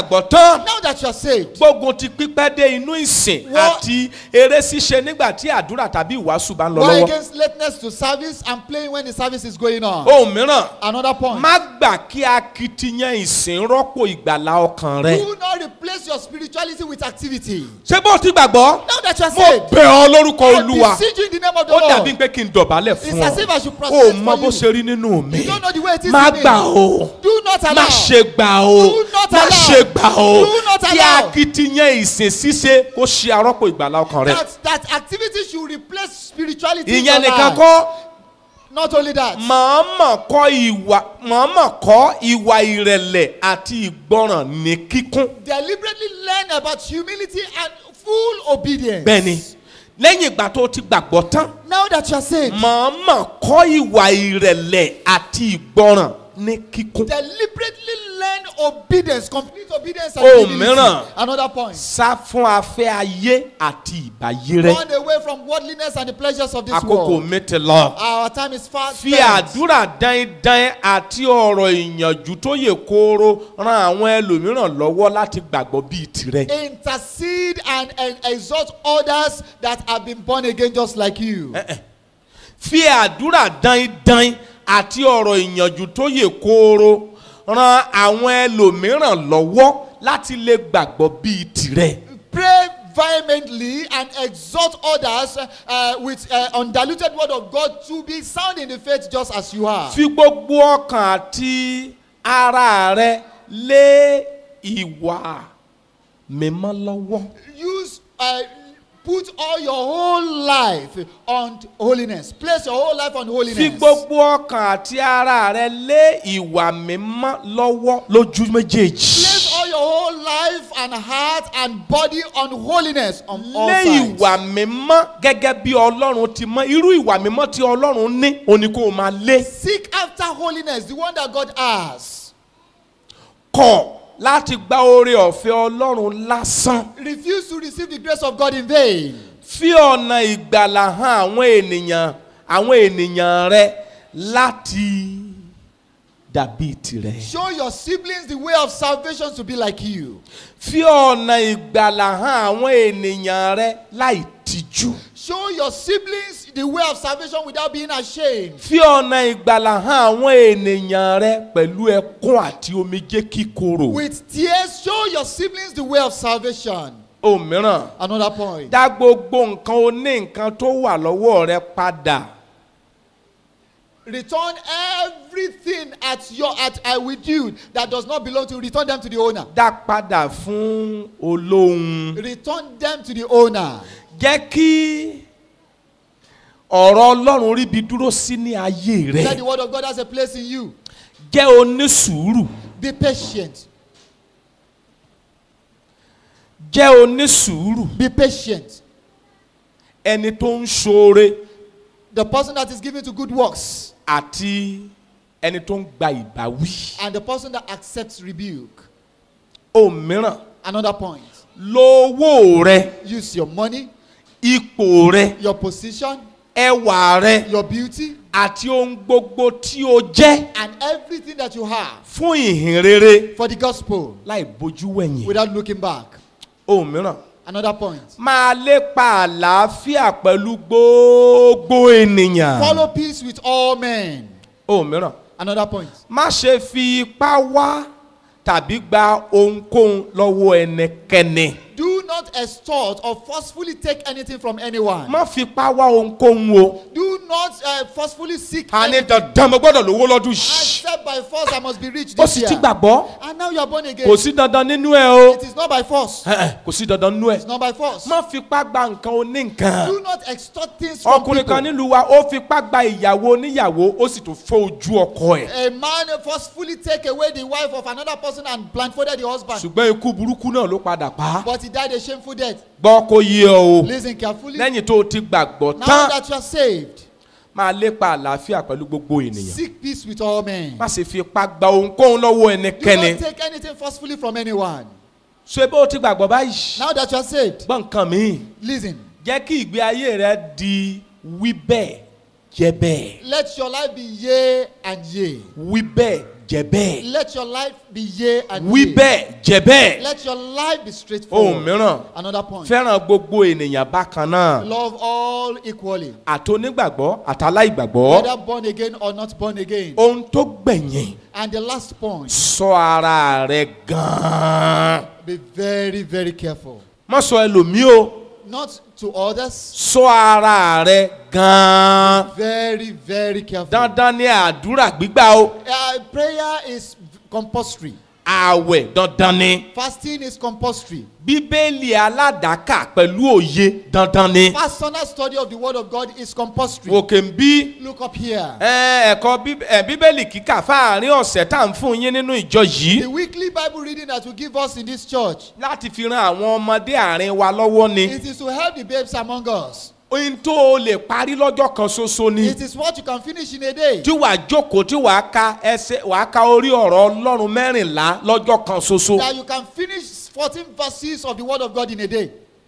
gbàgbọ́ tán Now that you are saved, gbógun ti pípẹ́ dé inú ìsìn Wọ́n- àti eré ṣíṣe nígbà tí àdúrà tàbí ìwàásù bá ń lọ war lọ́wọ́. against lateness to service and playing when the service is going on. ohun mìíràn Another point. má gbà kí akitiyan ìsìn rọ́pò ìgbàlá ọkàn rẹ. Do not replace your spirituality with activity. ṣé bó o ti gbàgbọ́ Now that you are mo saved, bẹ̀ ọ́ lórúkọ I olúwa beseech you in the name of the ó Lord. dàbí pé kí n dọ̀bálẹ̀ It's fún as if I ọ should o prostrate mọ for bó you. ṣe rí nínú mi You don't know the way it is má in me. gbà o Do not allow. má ṣe gbà o Do not má allow. ṣe gbà o Do not kí allow. akitiyan ìsìn ṣíṣe kó ṣe arọ́pò ìgbàlá ọkàn rẹ. That, that activity should replace spirituality. in ìyẹn your nìkan life. kọ́ Not only that. mọ̀ọ́mọ̀ kọ́ ìwà mọ̀ọ́mọ̀ kọ́ ìwà ìrẹ̀lẹ̀ àti ìgbọràn ní kíkún. Deliberately learn about humility and full obedience. bẹ́ẹ̀ni lẹ́yìn ìgbà tó ti gbàgbọ́ tán Now that you are saved, mọ̀ọ́mọ̀ kọ́ ìwà ìrẹ̀lẹ̀ àti ìgbọràn ní kíkún. deliberately learn obedience, complete obedience and Oh, humility. mìíràn. Another point. sá fún afẹ́ ayé àti ìbàyé rẹ. Run away from worldliness and the pleasures of this àkókò world. mi ti lọ. Our time is fast. fi àdúrà dáindáin àti ọ̀rọ̀ ìyànjú tó yè kooro ran àwọn ẹlòmíràn lọ́wọ́ láti gbàgbọ́ bíi tirẹ̀. Intercede and, and exhort others that have been born again just like you. fi àdúrà dáindáin àti ọ̀rọ̀ ìyànjú tó yè kooro ran àwọn ẹlòmíràn lọ́wọ́ láti lè gbàgbọ́ bíi tirẹ̀. Pray vehemently and exhort others uh, with uh, undiluted word of God to be sound in the faith just as you are. fi gbogbo ọkàn àti ara rẹ lé ìwà mímọ́ lọ́wọ́. Use uh, put all your whole life on holiness. Place your whole life on holiness. fi gbogbo ọkàn àti ara rẹ lé ìwà mímọ́ lọ́wọ́ lójú méjèèjì. Place all your whole life and heart and body on holiness on all lé sides. ìwà mímọ́ gẹ́gẹ́ bí ọlọ́run ti mọ́ irú ìwà mímọ́ tí ọlọ́run ní òní kó o máa lé. Seek after holiness, the one that God has. kọ̀ láti gba oore ọ̀fẹ́ ọlọ́run lásán. Refuse to receive the grace of God in vain. fi ọ̀nà ìgbàlà hàn àwọn ènìyàn àwọn ènìyàn rẹ láti dàbí tirẹ̀. Show your siblings the way of salvation to be like you. fi ọ̀nà ìgbàlà hàn àwọn ènìyàn rẹ láì tijú. Show your siblings the way of salvation without being ashamed. fi ọ̀nà ìgbàlà hàn àwọn ènìyàn rẹ pẹ̀lú ẹkún àti omijé kíkorò. With tears, show your siblings the way of salvation. ohun mìíràn Another point. dá gbogbo nǹkan oní nǹkan tó wà lọ́wọ́ rẹ padà. Return everything at your at uh, with you that does not belong to you. Return them to the owner. dá padà fún olóhùn. Return them to the owner. jẹ́ kí ọ̀rọ̀ ọlọ́run ríbi dúró sí ní ayé Let rẹ. the word of God has a place in you. jẹ́ onísùúrù. Be patient. jẹ́ onísùúrù. Be patient. ẹni tó ń ṣoore The person that is given to good works àti ẹni tó ń gba ìbáwí. and the person that accepts rebuke. ohun mìíràn Another point. lo owó rẹ Use your money, ipò rẹ your position, ẹwà rẹ your beauty, àti ohun gbogbo tí o jẹ́ and everything that you have fún ìhìn rere for the gospel láì bójú wẹ̀yìn. without looking back. ohun mìíràn Another point. máa lépa àlàáfíà pẹ̀lú gbogbo ènìyàn. Follow peace with all men. ohun mìíràn Another point. má ṣe fi ipá wá tàbí gba ohunkóhun lọ́wọ́ ẹnikẹ́ni. Do not extort or forcefully take anything from anyone. má fi ipá wá ohunkóhun o. Do not uh, forcefully seek a ní anything. dandan mo gbọ́dọ̀ lówó lọ́dún yìí. Except by force I must be rich ó this sì year. ti gbàgbọ́. And now you are born again. kò sí dandan nínú ẹ o. It is not by force. Ẹ, ẹ, kò sí dandan nínú ẹ. It's not by force. má fi ipá gba nǹkan oní nǹkan. Do not extort things from ọkùnrin kan people. nílùú wa ó fi ipá gba ìyàwó oníyàwó ó sì tún fọ́ ojú ọkọ ẹ̀. A man forcefully take away the wife of another person and blindfolded the husband. ṣùgbọ́n ikú burúkú náà ló padà pa á. But he died a shameful death. gbọ́ kó yé ọ o. Listen carefully. lẹ́yìn tó o ti gbàgbọ́ Now tán that you are saved, máa lépa àlàáfíà pẹ̀lú gbogbo ènìyàn. seek peace with all men. má sì fi ipá gba ohunkóhun lọ́wọ́ Do ẹnikẹ́ni. not take anything forcefully from anyone. ṣé bó o ti gbàgbọ́ báyìí. Now that you are saved, gbọ́ nǹkan mi. listen. jẹ́ kí ìgbé ayé rẹ di wí bẹ́ẹ̀ jẹ́ bẹ́ẹ̀ Let your life be yea and yea. wí bẹ́ẹ̀ jẹ́ bẹ́ẹ̀ Let your life be yea and wí yea. bẹ́ẹ̀ jẹ́ bẹ́ẹ̀ Let your life be ohun straightforward. mìíràn Another point. fẹ́ràn gbogbo ènìyàn bákan náà Love all equally. àtonígbàgbọ́ àtàláìgbàgbọ́ Whether born again or not born again. ohun tó gbẹ̀yìn And the last point. sọ ara rẹ gan-an Be very, very careful. má sọ ẹlòmíì o Not to others. sọ ara rẹ gan-an Very, very careful. dandan ni àdúrà gbígbà o Uh, prayer is compulsory. ààwẹ̀ dandan ni Fasting is compulsory. bíbélì aládàákà pẹ̀lú òye dandan ni Personal study of the word of God is compulsory. òkè ń bí Look up here. ẹ, ẹ̀kọ́ Bí- ẹ, bíbélì kíkà fáàrin ọ̀sẹ̀ tá à ń fún yín nínú ìjọ yìí The weekly Bible reading that will give us in this church. láti fi ran àwọn ọmọdé àárín wa lọ́wọ́ ni It is to help the babes among us. ohun tó o lè parí lọ́jọ́ kan ṣoṣo ni It is what you can finish in a day. tí wàá jókòó tí wàá ka ẹsẹ̀ wàá ka orí ọ̀rọ̀ ọlọ́run mẹ́rìnlá lọ́jọ́ kan ṣoṣo That you can finish 14 verses of the word of God in a day.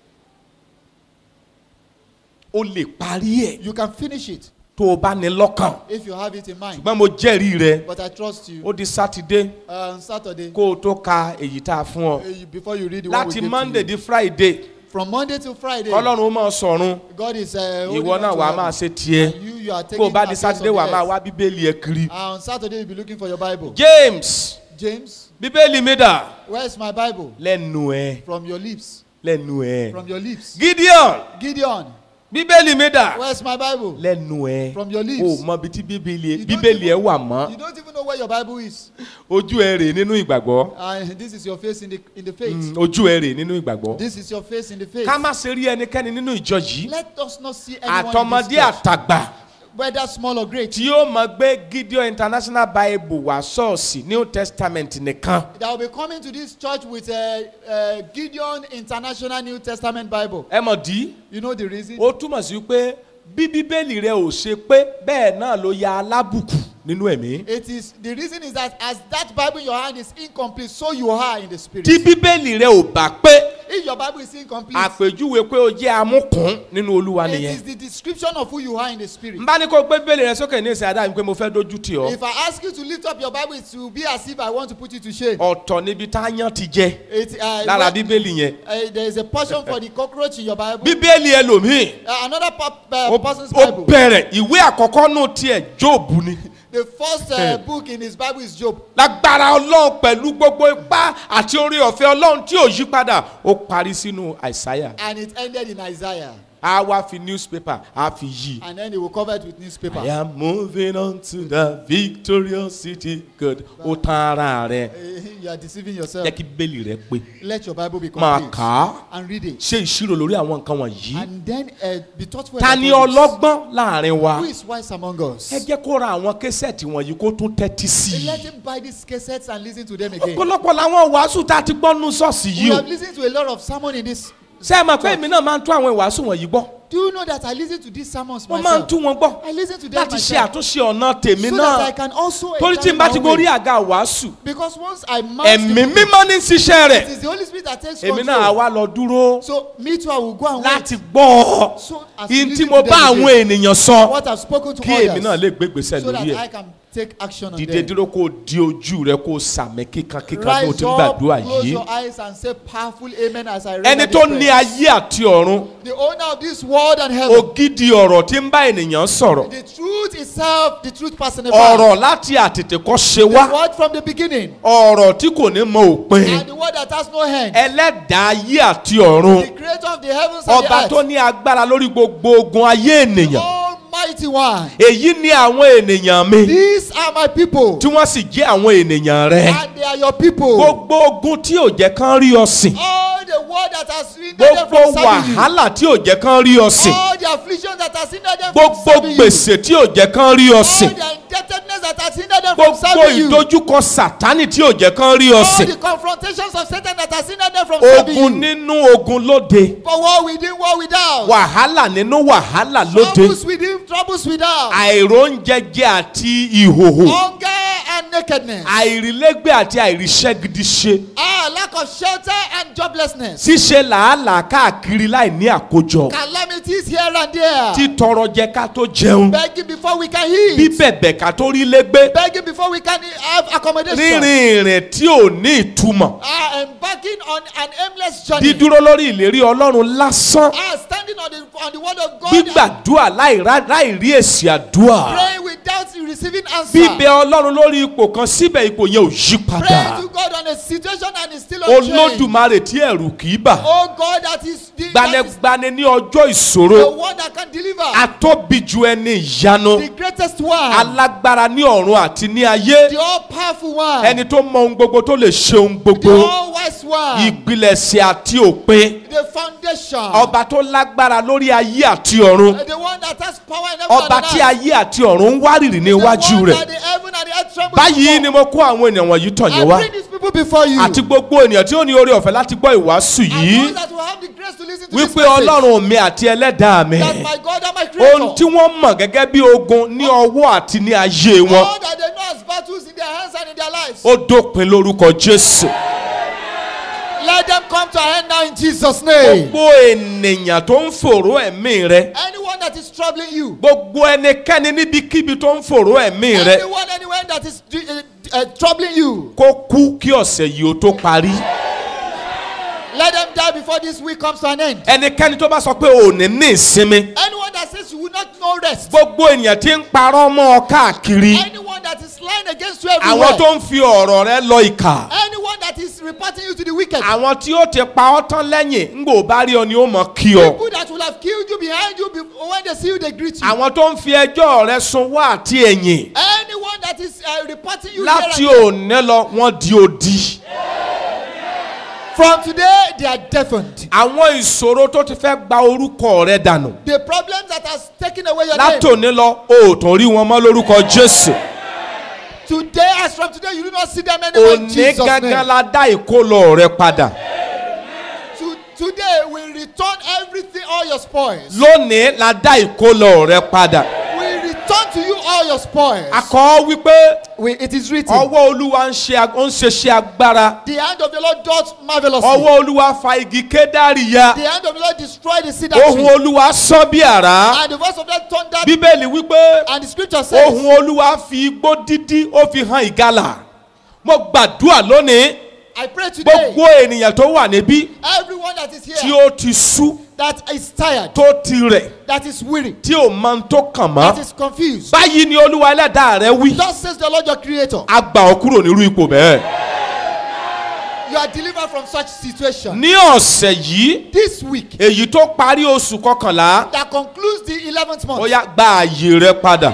o lè parí ẹ̀ You can finish it tó o bá ní lọ́kàn if you have it in mind. ṣùgbọ́n mo jẹ́rìí rẹ But I trust you. ó di sátidé Uh, on Saturday, kó o tó ka èyí tá a fún ọ uh, you- before you read the one we láti gave monday to you. di friday From Monday to Friday, ọlọ́run ó máa sọ̀run God is uh, holding ìwọ on náà to wàá heaven. máa ṣe tiẹ̀ And you, you are kó o taking bá di affairs sátidé of the wàá máa earth. wá bíbélì ẹ kiri. And on Saturday, you'll be looking for your Bible. james James, bíbélì mi dà where's my Bible? lẹ́nu ẹ̀ From your lips. lẹ́nu ẹ̀ From your lips. gideon Gideon, bíbélì mi dà where's my Bible? lẹ́nu ẹ̀ From your o lips. mọ ibi tí bíbélì You don't bíbélì ẹ even- wà mọ́ You don't even know where your Bible is. ojú ẹ rè nínú ìgbàgbọ́ And this is your face in the in the faith. Mm, ojú ẹ rè nínú ìgbàgbọ́ This is your face in the faith. ká má ṣe rí ẹnikẹ́ni nínú ìjọ yìí Let us not see anyone in àtọmọdé this church, àtàgbà whether small or great, tí ó mọ gbé gideon international bible wá ṣọ́ọ̀ṣì new testament nìkan that will be coming to this church with a, a Gideon International New Testament Bible. ẹ mọ̀ dí You know the reason? ó túmọ̀ sí pé bí bíbélì rẹ ò ṣe pé bẹ́ẹ̀ náà ló ya alábùkù nínú ẹ̀mí It is the reason is that as that Bible in your hand is incomplete, so you are in the spirit. tí bíbélì rẹ ò bá pé If your Bible is incomplete, àpèjúwe pé o jẹ́ amúkùn nínú olúwa it nìyẹn is the description of who you are in the spirit. n bá ní kó gbé bíbélì rẹ sókè ní ìsìn àdáyé pé mo fẹ́ dojú tì ọ́ If I ask you to lift up your Bible, it will be as if I want to put you to shame. ọ̀tọ̀ níbi tá a yán ti jẹ It, uh, lára when- bíbélì yẹn uh, there is a portion for the cockroach in your Bible. bíbélì ẹlòmíì Uh, another pop, ó uh, person's ó Bible. bẹ̀rẹ̀ ìwé àkọ́kọ́ nù tiẹ̀ jóòbù ni The first uh, book in his Bible is Job. lágbára ọlọ́run pẹ̀lú gbogbo ipá àti orí ọ̀fẹ́ ọlọ́run tí ò yí padà ó parí sínú àìsáyà And it ended in Isaiah. a wá fi newspaper a fi yí. And then he will cover it with newspaper. I am moving on to the victorious city God ó tán ara rẹ Uh, you are deceiving yourself. jẹ́ kí bẹ́ẹ̀lì rẹ pé Let your Bible be máa complete. kà á And read it. ṣe ìṣirò lórí àwọn nǹkan wọ̀nyí. And then uh, be thoughtful ta about ni all this. ọlọ́gbọ́n láàrin wa Who is wise among us? ẹ jẹ́ kó ra àwọn késẹ̀tì wọ̀nyí kó tún tẹ́tí sí Let i. him buy these cassettes and listen to them again. ọ̀pọ̀lọpọ̀ làwọn wàásù tá a ti gbọ́ nù ṣọ́ọ̀ṣì We yìí o have listened to a lot of sermon in this. ṣé ẹ mọ̀ pé èmi náà máa ń tún àwọn ìwàásù wọ̀nyí gbọ́ Do you know that I listen to these sermons wọ́n máa ń myself? tún wọn gbọ́ I listen to them láti ṣe myself. àtúnṣe ọ̀nà tèmi so that I náà can also torí tí n examine bá my ti own gorí way. àga wàásù Because once I mount ẹ̀mí the pulpit, mímọ́ ní ṣiṣẹ́ rẹ̀ it is the Holy Spirit that takes èmi control. náà wá lọ dúró So me too, I will go and láti wait. gbọ́ ọ So as you ihun tí listen mo to bá them àwọn again, ènìyàn sọ what I've spoken to kí èmi náà others, lè gbégbèsè so lórí that ẹ̀ I can take action on dìde them. dúró kó o di ojú rẹ kó o sàmì kíkan kíkan bí o Rise ti ń up, gbàdúrà close yìí your eyes and say powerful amen as I read ẹni tó ní ayé àti ọ̀run The owner of this world and heaven. ògidì ọ̀rọ̀ tí ń bá ènìyàn sọ̀rọ̀ The truth itself, the truth personified. ọ̀rọ̀ láti àtètè kọ́ ṣe The wá word from the beginning. ọ̀rọ̀ tí kò ní mọ òpin And the word that has no end. ẹlẹ́dàá ayé àti ọ̀run The creator of the heavens and ọba the tó earth. ní agbára lórí gbogbo ogun ayé ènìyàn Almighty one. èyí ni àwọn ènìyàn mi These are my people. tí wọ́n sì jẹ́ àwọn ènìyàn rẹ And they are your people. gbogbo ogun tí ò jẹ́ kán rí ọ sìn All the word that has hindered them gbogbo from serving you. wàhálà tí ò jẹ́ kán rí ọ sìn All the affliction that has hindered them from gbogbo serving you. gbèsè tí ò jẹ́ kán rí ọ All sìn the indebtedness that has hindered them from gbogbo serving you. ìdojúkọ sàtánì tí ò jẹ́ kán rí ọ All sìn the confrontations of Satan that has hindered them from serving ogun you. nínú ogun lóde For war within, war without. wàhálà nínú wàhálà lóde Troubles within, troubles without. àìróúnjẹjẹ àti ìhòhò Hunger and nakedness. àìrílégbé àti àìríṣẹ́ gidi ṣe Ah, lack of shelter and joblessness. ṣíṣe làálàá káàkiri láì ní àkójọ Calamity infirmities here and there. títọrọ jẹ ká tó jẹun Begging before we can eat. bíbẹ̀bẹ̀ ká tó rí légbé Begging before we can have accommodation. rírìn ìrìn tí ò ní ìtumọ̀ Ah, embarking on an aimless journey. dídúró lórí ìlérí ọlọ́run lásán Ah, standing on the on the word of God. gbígbàdúrà láì rá- láì rí èsì àdúrà Praying without receiving answer. bíbẹ ọlọ́run lórí ipò kan síbẹ̀ ipò yẹn ò yí padà Praying to God on a situation and it's still unchanged. olódùmarè tí ẹ̀rù kì í bà Oh God, that is the, that is gbanigbani ní ọjọ́ the ìṣòro one that can deliver. atóbi ju ẹni ìyanu the greatest one. alágbára ní ọ̀run àti ní ayé the all powerful one. ẹni tó mọ ohun gbogbo tó lè ṣe ohun the gbogbo all wise one. ìpilẹ̀ṣẹ̀ àti òpin the foundation. ọba tó lágbára lórí ayé àti ọ̀run Uh, the one that has power in heaven ọba and tí earth. ayé àti ọ̀run ń wárìrì ní the iwájú one rẹ̀ that the heaven and the earth tremble báyìí before. ni mo kó àwọn ènìyàn wọ̀nyí tọ̀ I yín wá bring these people before you. àti gbogbo ènìyàn tí ó ní oore ọ̀fẹ́ láti gbọ́ ìwàásù and yìí those that will have the grace to listen to this wípé message. ọlọ́run mi àti ẹlẹ́dàá mi that my God and my creator. ohun tí wọ́n mọ̀ gẹ́gẹ́ bí ogun ní ọwọ́ àti ní ayé wọn all that they know as battles in their hands and in their lives. ó dópin lórúkọ jésù Let them come to an end now in Jesus' name. gbogbo ènìyàn tó ń fòró ẹ̀mí rẹ Anyone that is troubling you. gbogbo ẹnikẹ́ni níbikíbi tó ń fòró ẹ̀mí rẹ Anyone anywhere that is uh, uh, troubling you. kó kú kí ọ̀sẹ̀ yìí ó tó parí Let them die before this week comes to an end. ẹnikẹ́ni tó bá sọ pé ò ní ní ìsinmi Anyone that says you will not know rest. gbogbo ènìyàn tí ń parọ́ mọ́ ọ káàkiri Anyone that is lying against you àwọn everywhere. tó ń fi ọ̀rọ̀ rẹ lọ ìkà Anyone that is reporting you to the wicked. àwọn tí ó ti pa ọ́ tán lẹ́yìn ńgbò bá rí ọ ni ó mọ̀ kí ọ People that will have killed you behind you be- when they see you they greet you. àwọn tó ń fi ẹjọ́ rẹ sun wá àti ẹ̀yìn Anyone that is uh, reporting you láti here and òní lọ wọ́n di odi. From today they are deafened. àwọn ìṣòro tó ti fẹ́ gba orúkọ rẹ dànù The problems that has taken away your name. látòní lọ o ò tún rí wọn mọ́ lórúkọ jésù Today, as from today, you do not see them anymore in òní Jesus' gángan name. la dá ìkólọ rẹ padà To, today, we return everything, all your spoils. lónìí la dá ìkólọ rẹ padà We return to you all your spoils. akọ wípé We, it is written. ọwọ́ olúwa ń ṣe ag- ó ń ṣe ṣe agbára The hand of the Lord doth marvelously. ọwọ́ olúwa fa igi kédárì ya The hand of the Lord destroyed the cedar ohun tree. olúwa sán bí àrá And the voice of that thunder. bíbélì wípé And the scripture says. ohun olúwa fi igbó dídí ó fi hàn ìgalà mo gbàdúrà lónìí I pray today. gbogbo ènìyàn tó wà níbí Everyone that is tí here. ó ti sú That is tired. tó ti rẹ̀ That is weary. tí ò mọ ohun tó kàn That mọ́ is confused. báyìí ni olúwa ẹlẹ́dàá rẹ wí Thus says the Lord your creator. a gbà ọ́ kúrò nírú ipò bẹ́ẹ̀. You are delivered from such situation. ní ọ̀sẹ̀ yìí This week. èyí tó parí oṣù kọkànlá That concludes the 11th ó month. yá gba àyè rẹ padà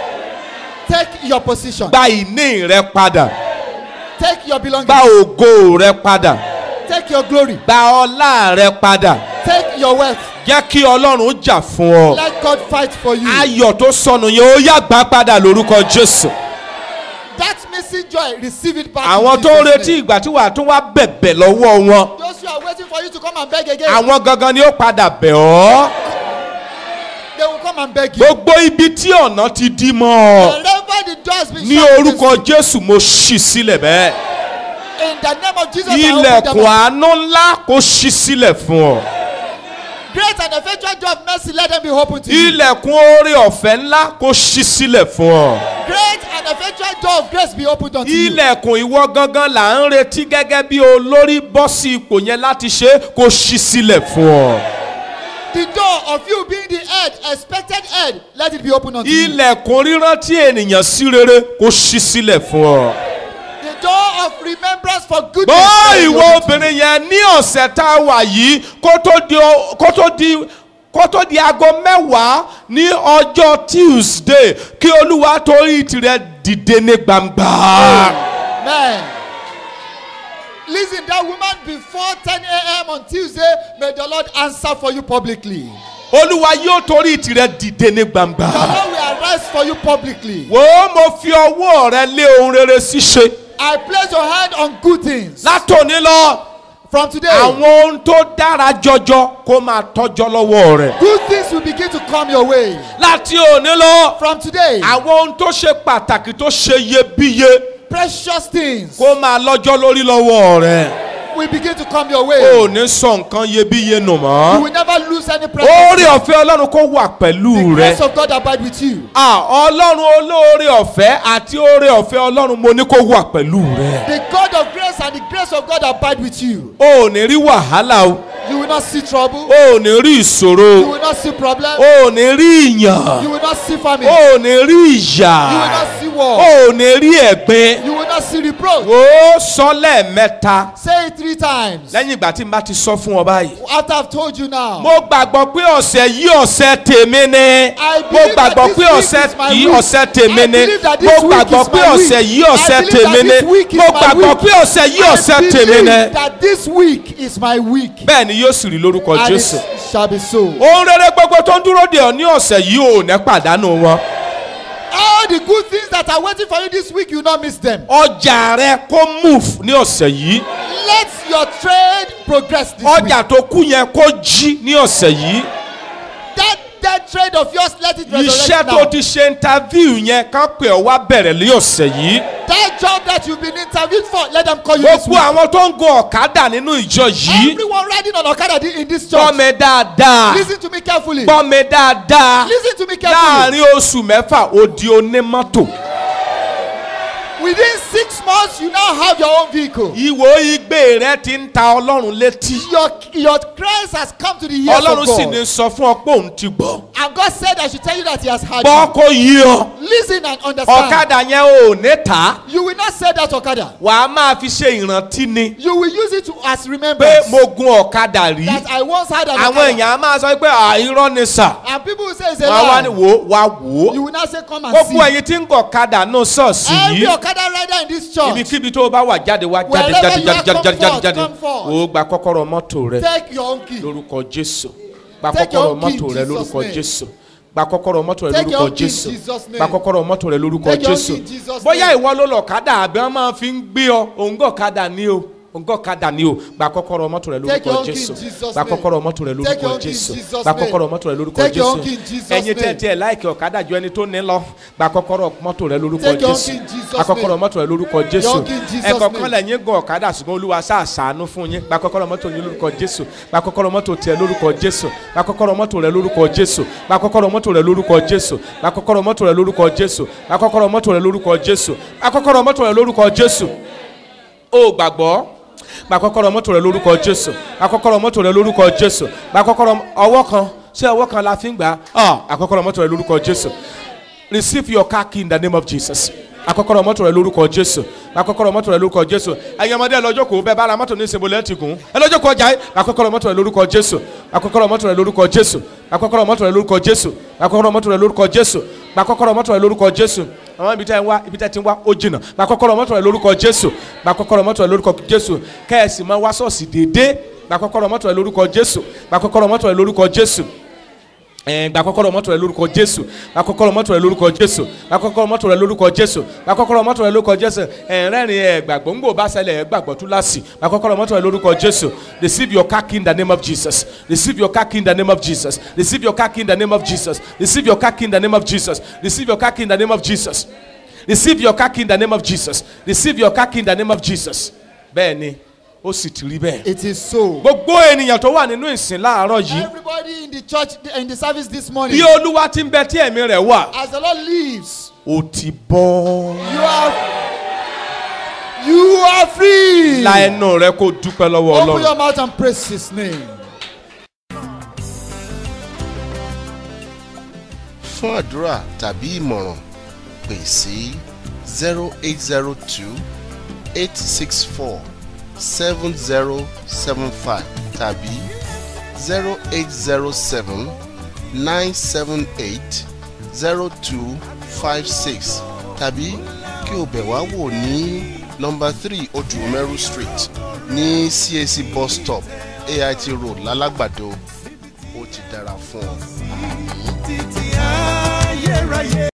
Take your position. gba ìní rẹ padà Take your belongings. gba ògo rẹ padà Take your glory. gba ọlá rẹ padà Take your wealth. jẹ́ kí ọlọ́run jà fún ọ. Let God fight for you. ayọ̀ tó sọnù yẹn ó yá gbà padà lórúkọ jésù. That missing joy, receive it back. in àwọn tó ń Jesus' retí name. ìgbà tí wàá tún wá bẹ̀bẹ̀ lọ́wọ́ wọn. Those who are waiting for you to come and beg again, àwọn gangan ni ó padà bẹ̀ ọ́. they will come and beg you. gbogbo ibi tí ọ̀nà ti dí mọ́ ọ. Wherever the door has been ní shut orúkọ against jésù mo ṣì sílẹ̀ bẹ́ẹ̀. you, in the name of Jesus, I open ilẹ̀kùn them up. àánú ńlá kò ṣí sílẹ̀ fún ọ. Great and effectual door of mercy, let them be open to you. ilẹ̀kùn oore ọ̀fẹ́ ńlá kò ṣí sílẹ̀ fún ọ. Great and effectual door of grace be opened unto you. ilẹ̀kùn ìwọ gangan là ń retí gẹ́gẹ́ bí olórí bọ́ sí ipò yẹn láti ṣe é kò ṣí sílẹ̀ fún ọ. The door of you being the head, expected head, let it be opened unto you. ilẹ̀kùn rírántí ènìyàn sí rere kò ṣí sílẹ̀ fún ọ. The door of remembrance for goodness. bó let it be ìwọ opened to you. obìnrin yẹn ní ọ̀sẹ̀ tá a wà yìí kó tó di o- kó tó di kó tó di aago mẹ́wàá ní ọjọ́ tuesday kí olúwa torí tirẹ̀ dìde ní gbangba. Man. Listen, that woman before 10 a.m. on Tuesday, may the Lord answer for you publicly. olúwa yóò torí tirẹ̀ dìde ní gbangba. The Lord will arise for you publicly. wò ó mo fi ọwọ́ rẹ lé ohun rere ṣíṣe I place your hand on good things. látòní lọ From today, àwọn ohun tó dára jọjọ kó máa tọ́jọ́ lọ́wọ́ rẹ̀. good things will begin to come your way. láti òní lọ From today, àwọn ohun tó ṣe pàtàkì tó ṣe iyebíye precious things kó máa lọ́jọ́ lórí lọ́wọ́ rẹ̀. will will begin to come your o way. ò ní sọ nǹkan iyebíye nù You mọ́ will never lose any oore presence. ọ̀fẹ́ ọlọ́run kó wà pẹ̀lú The rẹ grace of God abide with you. Ah, ọlọ́run olóore ọ̀fẹ́ àti oore ọ̀fẹ́ ọlọ́run mo ní kó wà pẹ̀lú rẹ The God of grace and the grace of God abide with you. o ò ní rí wàhálà o You will not see trouble. o ò ní rí ìṣòro You will not see problem. o ò ní rí ìyàn You will not see o famine. ò ní rí ìyà You will not see o war. ò ní rí ẹ̀gbin You will not see reproach. o sọ lẹ́ẹ̀mẹ́ta Say it three times. lẹ́yìn ìgbà tí n bá ti sọ fún ọ báyìí. After I've told you now. mo gbàgbọ́ pé ọ̀sẹ̀ yìí ọ̀sẹ̀ tèmi ni I mo believe that gbàgbọ́ this pé week ọ̀sẹ̀ is my yìí week. ọ̀sẹ̀ tèmi I ni believe that mo this week gbàgbọ́ is pé my ọ̀sẹ̀ week. yìí I ọ̀sẹ̀ believe that tèmi ni this week is mo my gbàgbọ́ week. pé ọ̀sẹ̀ yìí ọ̀sẹ̀ I tèmi believe ni that this week is my week. bẹ́ẹ̀ ni yóò sì rí lórúkọ And jésù it shall be so. ohun rere gbogbo tó ń dúró de ọ ní ọ̀sẹ̀ yìí ò ní pàdánù wọn All the good things that are waiting for you this week, you will not miss them. ọjà rẹ kó move ní ọ̀sẹ̀ yìí Let your trade progress this ọjà week. tó kú yẹn kó jí ní ọ̀sẹ̀ yìí That dead trade of yours, let it iṣẹ́ resurrect tó now. ti ṣe interview yẹn kán pè ọ wá bẹ̀rẹ̀ ní ọ̀sẹ̀ yìí. That job that you've been interviewed for, let them call you this gbogbo week. àwọn tó ń gun ọ̀kadà nínú ìjọ yìí Everyone riding on Okada in this gbọ́ church, mi dáadáa listen to me carefully. gbọ́ mi dáadáa Listen to me carefully. láàrin oṣù mẹ́fà ó di onímọ́tò Within six months, you now have your own vehicle. ìwò igbe rẹ ti ń ta ọlọ́run létí Your, your Christ has come to the ears of ọlọ́run sì ní God. sọ fún ọ pé òun ti gbọ́ And God said, I should tell you that He has heard gbọ́ you. kó yí ọ Listen and understand. ọ̀kadà yẹn ò ní ta You will not say that Okada. wàá máa fi ṣe ìrántí ni You will use it to, as pé remembrance mo gun ọ̀kadà rí that I once had an àwọn Okada. èèyàn á máa sọ pé àìrọ́ ni sà And people will say it's a wàá wá ní lie. wò ó wá wò ó You will not say, Come and gbogbo see. ẹ̀yin tí ń gun ọ̀kadà náà ṣọ́ọ̀ṣì Every yìí. Okada rider in this church, ibikíbi tó o bá wà jáde wá jáde Wherever jáde you jáde are, jáde come jáde jáde forth, jáde come forth. o gba kọ́kọ́rọ́ mọ́tò rẹ take your own key. lórúkọ jésù gba Take your kọ́kọ́rọ́ own key in mọ́tò rẹ Jesus' lórúkọ name. jésù gba kọ́kọ́rọ́ mọ́tò rẹ Take your lórúkọ own key in jésù Jesus' name. gba kọ́kọ́rọ́ mọ́tò rẹ lórúkọ Take your own jésù key in Jesus' bóyá name. ìwọ ló lọ kádà àbí wọn máa fi ń gbé ọ òǹgọ̀ kádà ní o òǹgọ̀ kádà ní o gba kọ́kọ́rọ́ mọ́tò rẹ Take your lórúkọ own key in jésù Jesus' gba name. kọ́kọ́rọ́ mọ́tò rẹ Take lórúkọ your own key in jésù Jesus' gba name. kọ́kọ́rọ́ mọ́tò rẹ lórúkọ Take your jésù own key in Jesus' ẹ̀yin tẹ́ name. tiẹ̀ láìkì ọ̀kadà ju ẹni tó ní lọ gba kọ́kọ́rọ́ mọ́tò rẹ lórúkọ Take your own jésù key in Jesus' gba kọ́kọ́rọ́ name. mọ́tò rẹ lórúkọ jésù own key in Jesus' ẹ̀kọ́ name. kan lẹ́yìn gan ọ̀kadà ṣùgbọ́n olúwa sáà sàánú fún yín gba kọ́kọ́rọ́ mọ́tò yín lórúkọ jésù gba kọ́kọ́rọ́ mọ́tò tiẹ̀ lórúkọ jésù gba kọ́kọ́rọ́ mọ́tò rẹ lórúkọ jésù gba kọ́kọ́rọ́ mọ́tò rẹ lórúkọ jésù gba kọ́kọ́rọ́ mọ́tò rẹ lórúkọ jésù gba kọ́kọ́rọ́ mọ́tò rẹ lórúkọ jésù gba kọ́kọ́rọ́ mọ́tò rẹ lórúkọ jésù o gbàgbọ́ gba kọ́kọ́rọ́ mọ́tò rẹ lórúkọ jésù gba kọ́kọ́rọ́ mọ́tò rẹ lórúkọ jésù gba kọ́kọ́rọ́ ọwọ́ kan ṣé ọwọ́ kan la fi ń gbà á àkọ́kọ́rọ́ mọ́tò rẹ lórúkọ jésù receive your car key in the name of jesus akọ́kọ́rọ́ mọ́tò rẹ lórúkọ jésù akọ́kọ́rọ́ mọ́tò rẹ lórúkọ jésù ẹ̀yin ọmọdé ẹ lọ́jọ́ kò bẹ́ẹ̀ bá ra mọ́tò ní ìsìnbó lẹ́ẹ̀tì gùn ẹ lọ́jọ́ kò ọjà yìí akọ́kọ́rọ́ mọ́tò rẹ lórúkọ jésù akọ́kọ́rọ́ mọ́tò rẹ lórúkọ jésù akọ́kọ́rọ́ mọ́tò rẹ lórúkọ jésù akọ́kọ́rọ́ mọ́tò rẹ lórúkọ jésù akọ́kọ́rọ́ mọ́tò rẹ lórúkọ jésù àwọn ibi tẹ́ ń wá ibi tẹ́ ti ń wá ó jìnnà akọ́kọ́rọ́ mọ́tò rẹ lórúkọ jésù akọ́kọ́rọ́ mọ́tò rẹ lórúkọ jésù kẹ́ẹ̀sì máa wá sọ́ọ̀sì déédéé akọ́kọ́rọ́ mọ́tò rẹ lórúkọ jésù akọ́kọ́rọ́ mọ́tò rẹ lórúkọ jésù ẹn gba kọ́kọ́rọ́ mọ́tò rẹ lórúkọ jésù gba kọ́kọ́rọ́ mọ́tò rẹ lórúkọ jésù gba kọ́kọ́rọ́ mọ́tò rẹ lórúkọ jésù gba kọ́kọ́rọ́ mọ́tò rẹ lórúkọ jésù ẹn rẹ́rìn ẹ gbàgbọ́ ńgbò bá ṣẹlẹ̀ ẹ gbàgbọ́ tú láàsì gba kọ́kọ́rọ́ mọ́tò rẹ lórúkọ jésù receive your car key in the name of jesus receive your car key in the name of jesus receive your car key in the name of jesus receive your car key in the name of jesus receive your car key in the name of jesus receive your car key in the name of jesus receive your car key in the name of jesus bẹ́ẹ̀ ni ó sì ti rí bẹ́ẹ̀ It is so. gbogbo ènìyàn tó wà nínú ìsìn láàárọ̀ yìí Everybody in the church, in the service this morning, bí olúwa ti ń bẹ tí ẹ̀mí rẹ̀ wà as the Lord lives, ó ti bọ́. you are you are free. la ẹnu rẹ kó dúpẹ́ lọ́wọ́ Open ọlọ́run. your mouth and praise His name. fún àdúrà tàbí ìmọ̀ràn pè sí zero eight zero two eight six four seven zero seven five tàbí zero eight zero seven nine seven eight zero two five six tàbí kí o bẹ̀ wá wò ní nọmba three odùmẹ́rù street ní cac bus stop ait road lálágbàdo ó ti dára fún ọ. títí ayérayé.